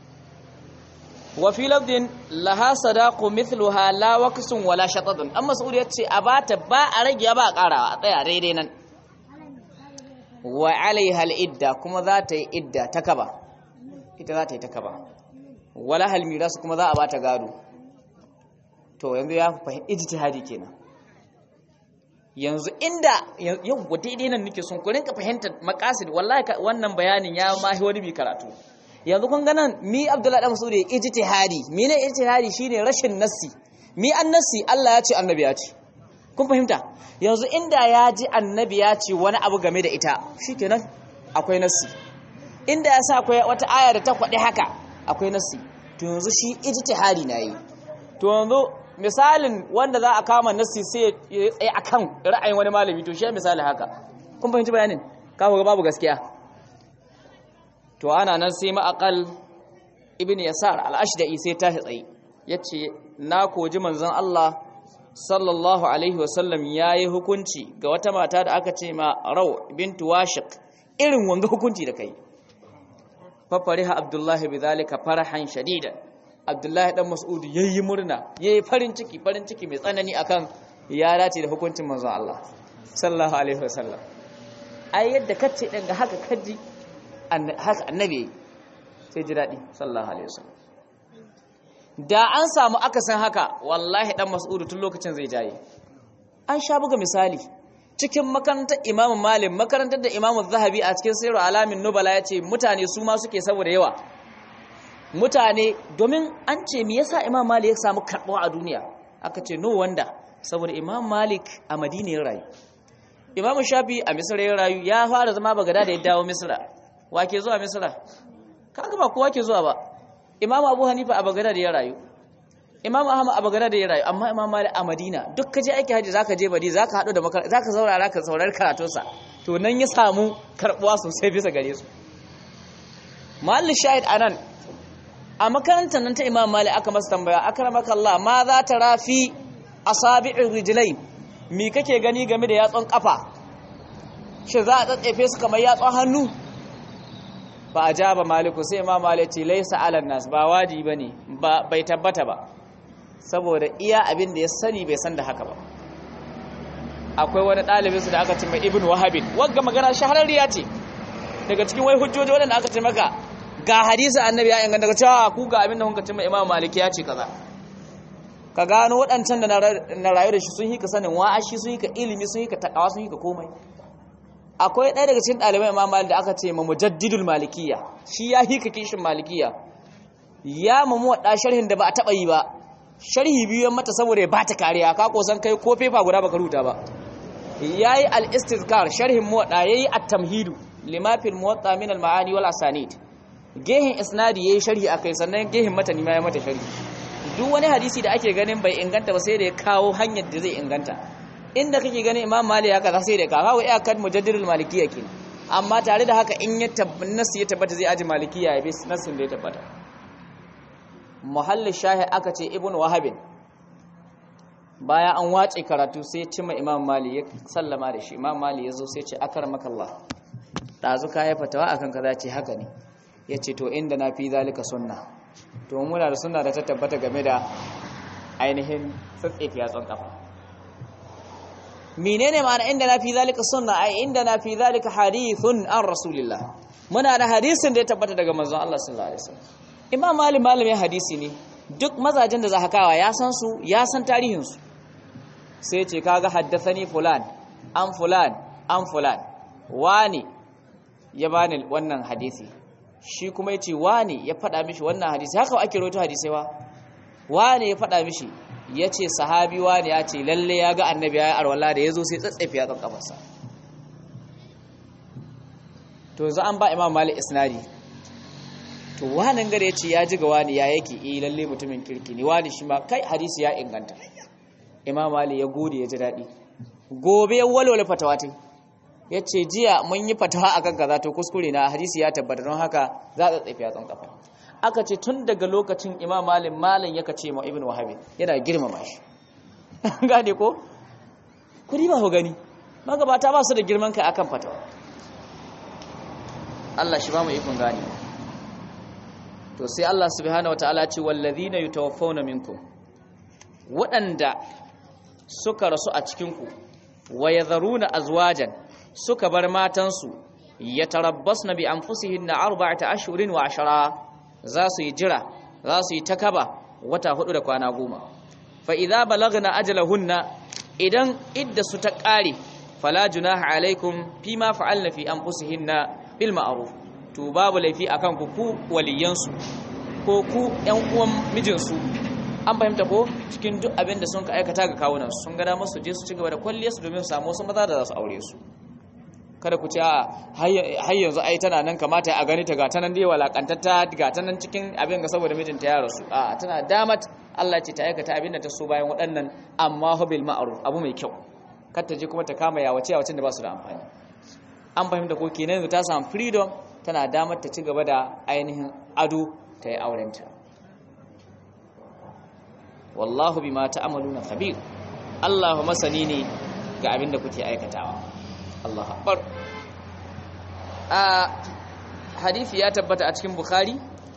wa fi lafdin laha sadaqu mithluha la waqsun wala shatadun amma sa'ud yace a bata ba a rage ba a karawa a tsaya daidai nan wa alaiha al-idda kuma za ta yi idda ta kaba ita za ta yi ta kaba wala hal miras kuma za a bata gado to yanzu ya fahimci ijtihadi kenan yanzu inda yau daidai nan nake son ku rinka fahimtar maqasid wallahi wannan bayanin ya mahi wani bi karatu yanzu kun ganan mi abdullahi dan masudi ijtihadi mi ne ijtihadi shine rashin nassi mi an nassi Allah ya ce annabi ya ce kun fahimta yanzu inda ya ji annabi ya ce wani abu game da ita shikenan akwai nassi inda ya sa akwai wata aya da ta kwaɗi haka akwai nassi to yanzu shi ijtihadi na yi to yanzu misalin wanda za a kama nassi sai ya tsaye akan ra'ayin wani malami to shi misali haka kun fahimci bayanin kawo ga babu gaskiya to ana nan sai ma'aqal ibn yasar al-ashda'i sai tashi tsaye yace na koji manzon Allah sallallahu alaihi wasallam yayi hukunci ga wata mata da aka ce ma raw bintu washiq irin wanga hukunci da kai fa fariha abdullahi bidhalika farahan shadidan abdullahi dan mas'ud yayi murna yayi farin ciki farin ciki mai tsanani akan ya dace da hukuncin manzon Allah sallallahu alaihi wasallam ai yadda kace din ga haka kaji haka annabi sai ji daɗi sallallahu alaihi wasallam da an samu akasin haka wallahi dan mas'udu tun lokacin zai jaye an sha buga misali cikin makarantar imamu malim makarantar da imamu zahabi a cikin sirru alamin nubala ya ce mutane su ma suke saboda yawa mutane domin an ce me yasa imam malik ya samu karɓuwa a duniya aka ce no wanda saboda imam malik a madina ya rayu imam shafi a misra ya rayu ya fara zama bagada da ya dawo misra wa ke zuwa misra kaga ba kowa ke zuwa ba imam abu hanifa a bagada da ya rayu imam ahmad a bagada da ya rayu amma imam malik a madina duk ka je aiki haji zaka je badi zaka hadu da makar zaka saurara ka saurari karatunsa to nan ya samu karbuwa sosai bisa gare su mahallin shahid anan a makarantar nan ta imam malik aka masa tambaya akramaka allah ma za ta rafi asabi'ir rijlain me kake gani game da yatsun kafa shi za a tsatsefe su kamar yatsun hannu ba a ja ba maliku sai ma malici laisa alan nas ba waji ba ne bai tabbata ba saboda iya abin da ya sani bai san da haka ba akwai wani ɗalibinsu da aka ce mai ibn wahabin wagga magana shahararriya ce daga cikin wai hujjoji waɗanda aka ce maka ga hadisi annabi ya inganta daga cewa ku ga abin da kuka ce mai imam maliki ya ce kaza ka gano waɗancan da na rayu da shi sun yi ka sanin wa'ashi sun yi ka ilimi sun yi ka takawa sun yi ka komai akwai ɗaya daga cikin ɗalibai imam malik da aka ce ma mujaddidul malikiya shi ya hika kishin malikiya ya mamu waɗa sharhin da ba a taɓa yi ba sharhi biyu yan mata saboda ya bata kariya ka kosan kai ko fefa guda baka rubuta ba yayi al-istizkar sharhin muwaɗa yayi at-tamhidu lima fil muwatta min al-ma'ani wal asanid gehin isnadi yayi sharhi akai sannan gehin mata ni ma ya mata sharhi duk wani hadisi da ake ganin bai inganta ba sai da ya kawo hanyar da zai inganta inda kake ganin imam malik haka za sai da ka kawo iyakar mujaddidul malikiyya ke amma tare da haka in ya nasu ya tabbata zai aji malikiyya ya bi nasin da ya tabbata muhallin shahi aka ce ibn wahabin bayan an wace karatu sai cima imam malik ya sallama da shi imam malik ya zo sai ce akar makallah ɗazu ka ya fatawa akan kaza ce haka ne ya ce to inda na fi zalika sunna to muna da sunna da ta tabbata game da ainihin tsatsefi yatsun kafa menene ma'ana inda na fi zalika sunna ai inda na fi zalika hadithun an rasulillah muna da hadisin da ya tabbata daga manzon Allah sallallahu alaihi wasallam imam malik malamin hadisi ne duk mazajen da zahakawa ya san su ya san tarihin su sai ce kaga haddathani fulan an fulan an fulan wani ya bani wannan hadisi shi kuma yace wani ya faɗa mishi wannan hadisi haka ake rawaito hadisi wa wani ya faɗa mishi yace sahabi wani ya ce lalle ya ga annabi ya yi arwala da yazo sai tsatsefe ya kan kafarsa to yanzu an ba imam malik isnadi to wannan gare yace ya ji ga wani ya yake eh lalle mutumin kirki ne wani shi ma kai hadisi ya inganta imam malik ya gode ya ji daɗi gobe ya walwala fatawa ta ya ce jiya mun yi fatawa akan kaza to kuskure na hadisi ya tabbata don haka za a tsaye yatsun kafa aka ce tun daga lokacin imam malin malin ya kace ma ibn wahabi yana girmama shi gane ko kudi ba ku gani magabata ba su da girman kai akan fatawa Allah shi ba mu ikon gane to sai Allah subhanahu wataala ce wallazina yutawaffawna minkum waɗanda suka rasu a cikinku wa yadharuna azwajan suka bar matansu yatarabbasna bi anfusihinna arba'ata ashhurin wa ashara za su yi jira za su yi takaba wata hudu da kwana goma fa idza balagna ajalahunna idan idda su ta kare fala junaha alaikum fima fa'alna fi anfusihinna bil ma'ruf to babu laifi akan ku ku waliyansu ko ku ƴan uwan mijinsu an fahimta ko cikin duk abin da sun ka aikata ga kawunan sun gada masu je su ci gaba da kwalliyar su domin su samu wasu maza da za su aure su kada ku ce a har yanzu ai tana nan kamata a gani ta ga ta nan dai walakantatta ga ta nan cikin abin ga saboda mijinta ya rasu a tana damat Allah ce ta aikata abin da ta so bayan waɗannan amma bil ma'ruf abu mai kyau kar ta je kuma ta kama yawace yawacin da ba su da amfani an fahimta ko kenan yanzu ta samu freedom tana damar ta ci gaba da ainihin ado ta yi aurenta wallahu bima ta'maluna khabir Allahu masani ne ga abin da kuke aikatawa Allahu akbar a hadisi ya tabbata a cikin bukhari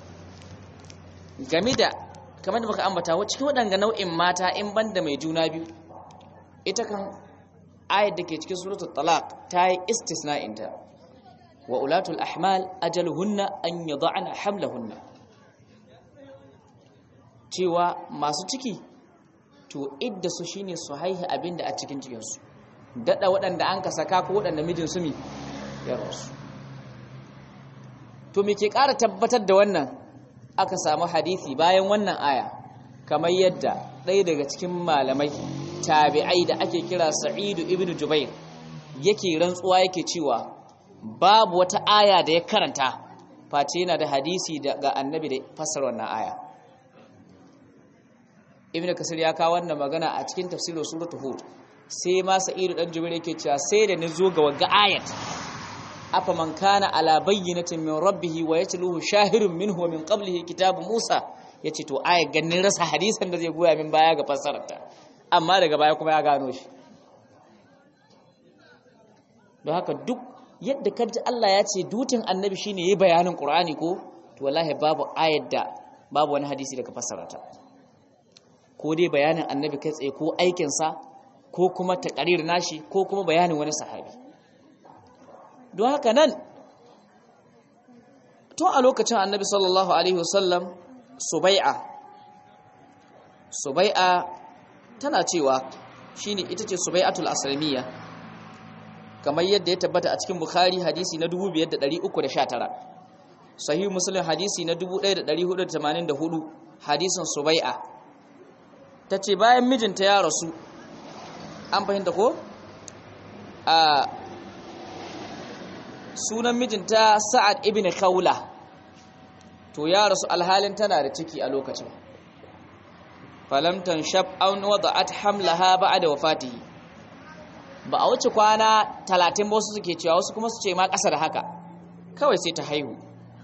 game da kamar da muka ambata cikin waɗanga nau'in mata in banda mai juna biyu ita kan ayat da ke cikin suratul talaq ta yi istisna'inta wa ulatul ahmal ajaluhunna an yad'ana hamlahunna cewa masu ciki to idda su shine su haihi abinda a cikin cikinsu dada waɗanda an ka saka ko waɗanda mijin su mi ya rasu to me ke ƙara tabbatar da wannan aka samu hadisi bayan wannan aya kamar yadda ɗaya daga cikin malamai tabi'ai da ake kira sa'idu ibn jubair yake rantsuwa yake cewa babu wata aya da ya karanta face yana da hadisi daga annabi da fassara wannan aya ibn kasir ya kawo wannan magana a cikin tafsirin suratul hud sai ma sa'idu dan jubair yake cewa sai da ni zo ga waga ayat afa man kana ala bayyinatin min rabbih wa yatluhu shahirun minhu wa min qablihi kitabu musa yace to ayat ganin rasa hadisan da zai goya min baya ga fassararta amma daga baya kuma ya gano shi don haka duk yadda kaji Allah ya ce dutin annabi shine yayi bayanin qur'ani ko to wallahi babu ayat da babu wani hadisi daga fassararta ko dai bayanin annabi kai tsaye ko aikinsa ko kuma takarir nashi ko kuma bayanin wani sahabi don haka nan tun a lokacin annabi sallallahu alaihi wasallam subai'a subai'a tana cewa shine ita ce subai'atul aslamiyya kamar yadda ya tabbata a cikin bukhari hadisi na 5319 sahih muslim hadisi na 1484 hadisin subai'a ta ce bayan mijinta ya rasu an fahimta ko a sunan mijinta sa'ad ibn khawla to ya rasu alhalin tana da ciki a lokacin falamtan shab an wada'at hamlaha ba'da wafatihi ba a wuce kwana 30 ba wasu suke cewa wasu kuma su ce ma ƙasa da haka kawai sai ta haihu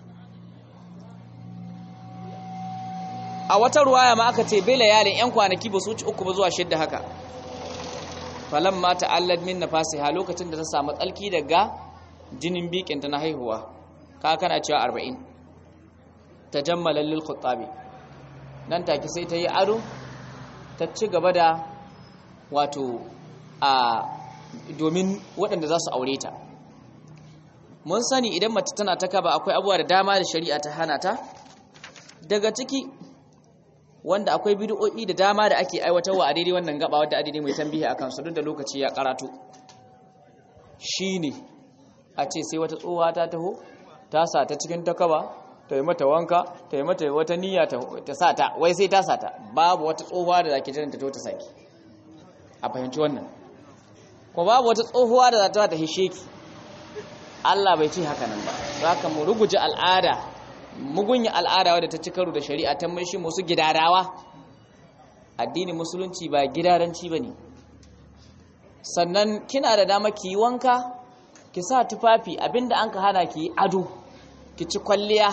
a wata ruwaya ma aka ce bela yalin yan kwanaki ba su wuce uku ba zuwa shidda haka falamma ta'allad min nafasiha lokacin da ta samu tsalki daga jinin bikinta na haihuwa ka kana cewa 40 tajammala lil khuttabi nan take sai ta yi ado ta ci gaba da wato a domin waɗanda za su aure ta mun sani idan mace tana ta kaba akwai abubuwa da dama da shari'a ta hana ta daga ciki wanda akwai bid'o'i da dama da ake aiwatarwa a daidai wannan gaba wadda adidi mai tambihi akan su duk da lokaci ya karatu shine a ce sai wata tsohuwa ta taho ta sa ta cikin takaba ta yi mata wanka ta yi mata wata niyya ta sa ta wai sai ta sa ta babu wata tsohuwa da zaki jiran ta to ta saki a fahimci wannan ko babu wata tsohuwa da za ta ta hishe ki Allah bai ce haka nan ba zaka mu ruguje al'ada mugunya al'ada wadda ta ci karo da shari'a ta mai shi musu gidarawa addinin musulunci ba gidaranci bane sannan kina da dama ki yi wanka ki sa tufafi abinda an ka hana ki yi ado ki ci kwalliya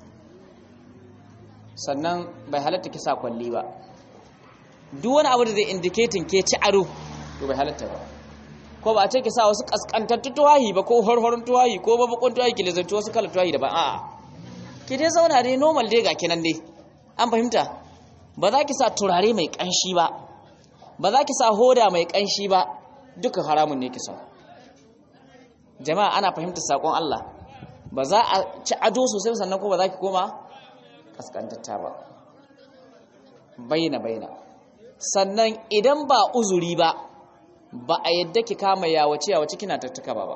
sannan bai halatta ki sa kwalli ba duk wani abu da zai indicating ke ci ado to bai halatta ba ko ba a ce ki sa wasu kaskantattu tuwahi ba ko horhoron tuwahi ko babakon tuwahi ki lizanci wasu kalar tuwahi daban a'a ki dai zauna dai normal dai ga kinan dai an fahimta ba za ki sa turare mai kanshi ba ba za ki sa hoda mai kanshi ba duka haramun ne ki sa jama'a ana fahimtar sakon Allah ba za a ci ado sosai sannan ko ba za ki koma kaskantatta ba bayyana bayyana sannan idan ba uzuri ba ba a yadda ki kama yawace yawace kina tattaka ba ba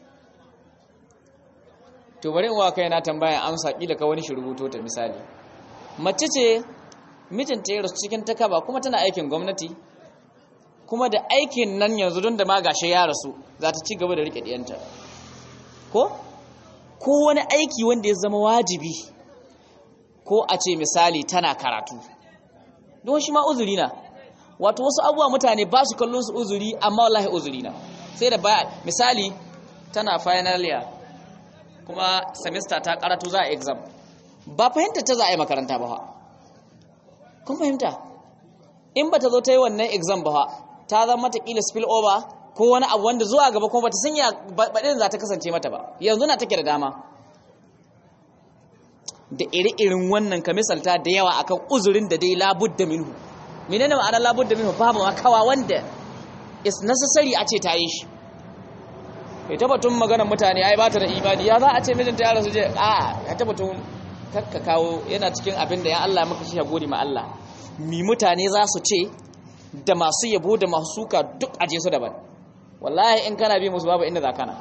to bari in wa kai na tambaya amsa kila ka wani shi rubuto ta misali mace ce mijinta ya rasu cikin takaba kuma tana aikin gwamnati kuma da aikin nan yanzu don da ma gashe ya rasu za ta ci gaba da rike diyanta ko ko wani aiki wanda ya zama wajibi ko a ce misali tana karatu don shi ma uzuri na wato wasu abubuwa mutane ba su kallon su uzuri amma wallahi uzuri na sai da baya misali tana final year kuma semester ta karatu za a exam ba fahimta ta za a yi makaranta ba kun fahimta in ba ta zo ta yi wannan exam ba ta zama mata kila spill over ko wani abu wanda zuwa gaba kuma bata sanya baɗin za ta kasance mata ba yanzu na take da dama da iri-irin wannan ka misalta da yawa akan uzurin da dai labudda minhu menene ma'anar labudda minhu babu makawa wanda is necessary a ce ta yi shi kai tabbatun maganar mutane ai ba ta da imani ya za a ce mijinta ya rasu je a ya tabbatun kakka kawo yana cikin abin da ya Allah maka shi ya gode ma Allah mi mutane za su ce da masu yabo da masu suka duk aje su daban wallahi in kana bi musu babu inda za kana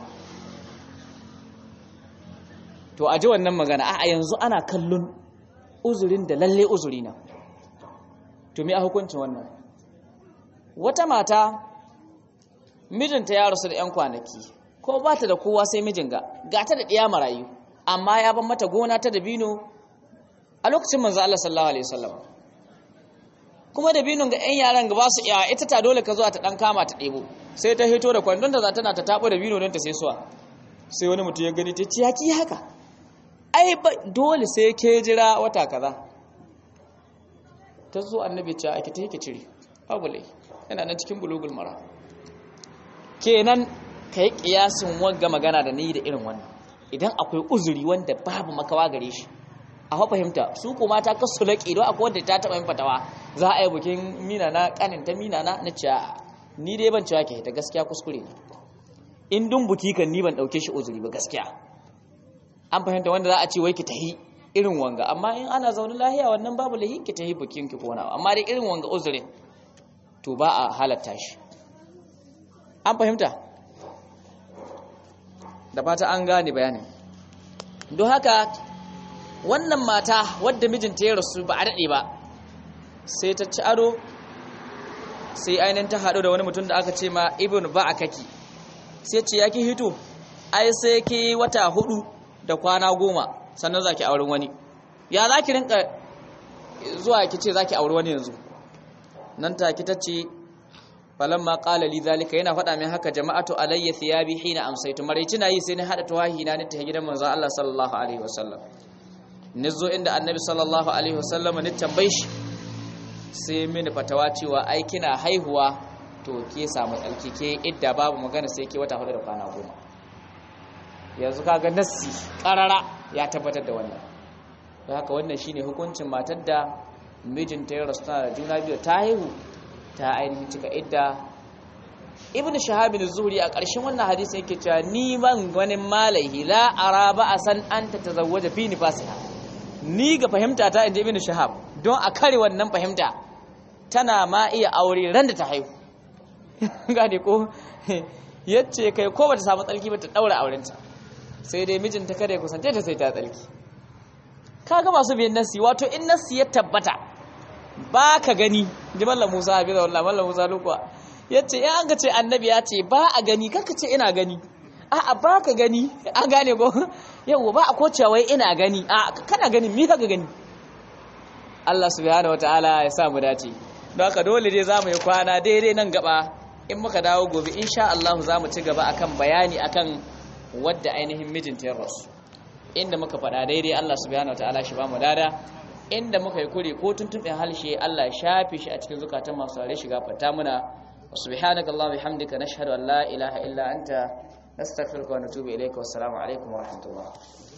to aje wannan magana a yanzu ana kallon uzurin da lalle uzuri na to me a hukuncin wannan wata mata mijinta ya rasu da 'yan kwanaki ko ba ta da kowa sai mijin ga ga ta da ɗiya marayu amma ya ban mata gona ta dabino a lokacin manzo Allah sallallahu alaihi wasallam kuma dabinon ga 'yan yaran ga ba su iya ita ta dole ka zuwa ta dan kama ta ɗebo sai ta hito da kwandon da za tana ta tabo dabino don ta sai suwa sai wani mutum ya gani ta ce yaki haka ai ba dole sai ke jira wata kaza ta zo annabi ce ake ta yake cire babu lai yana nan cikin bulugul mara kenan ka yi kiyasin wanga magana da ni da irin wannan idan akwai uzuri wanda babu makawa gare shi a hau fahimta su kuma ta kasu laƙi don akwai wanda ta taɓa yin fatawa za a yi bukin mina na ƙanin ta mina na na ciya ni dai ban cewa ke ta gaskiya kuskure ne in dun buki kan ni ban ɗauke shi uzuri ba gaskiya an fahimta wanda za a ce wai ki tahi irin wanga amma in ana zaune lahiya wannan babu lahi ki tahi bukin ki kona amma dai irin wanga uzurin to ba a halatta shi an fahimta da fata an gane bayanin don haka wannan mata wadda mijinta ya rasu ba a daɗe ba sai ta ci ado sai ainihin ta haɗu da wani mutum da aka ce ma ibn ba a kaki sai ce ya ki hito ai sai ki wata hudu da kwana goma sannan za ki auren wani ya za ki rinka zuwa ki ce za ki auri wani yanzu nan ta ki ta ce falamma qala li zalika yana faɗa min haka jama'atu alayya thiyabi hina amsaytu maraici na yi sai ni hada tawahi na ni ta gidan manzon Allah sallallahu alaihi wasallam nizo inda annabi sallallahu alaihi wasallam ni tambaye shi sai mini fatawa cewa ai kina haihuwa to ke samu tsalki ke idda babu magana sai ke wata hudu da kwana goma yanzu kaga nassi karara ya tabbatar da wannan don haka wannan shine hukuncin matar da mijinta ya rasu da juna biyu ta haihu ta ainihin cika idda ibnu shahab az-zuhri a ƙarshen wannan hadisi yake cewa ni ban wani malaihi la ara ba asan anta tazawwaja fi nifasiha ni ga fahimta ta inda ibnu shahab don a kare wannan fahimta tana ma iya aure ran da ta haihu gane ko yace kai ko bata samu tsalki ba ta daura aurenta sai dai mijinta kada ya kusance ta sai ta tsalki kaga masu biyan nasi wato in nasi ya tabbata ba ka gani ji mallam Musa hafiza wallahi mallam Musa lokwa yace in an ga ce annabi ya ce ba a gani kanka ce ina gani a'a ba ka gani an gane ko yau ba a kocewa wai ina gani a kana gani mi ka gani Allah subhanahu wataala ya sa mu dace don haka dole dai zamu yi kwana daidai nan gaba in muka dawo gobe insha Allah zamu ci gaba akan bayani akan wadda ainihin mijinta ya rasu inda muka faɗa daidai Allah subhanahu wataala shi ba mu dada inda muka yi kure ko tuntuɓin halshe Allah ya shafe shi a cikin zukatan masu rare shiga fata muna subhanaka Allah bihamdika nashhadu an la ilaha illa anta nastaghfiruka wa natubu ilayka wassalamu alaikum wa rahmatullah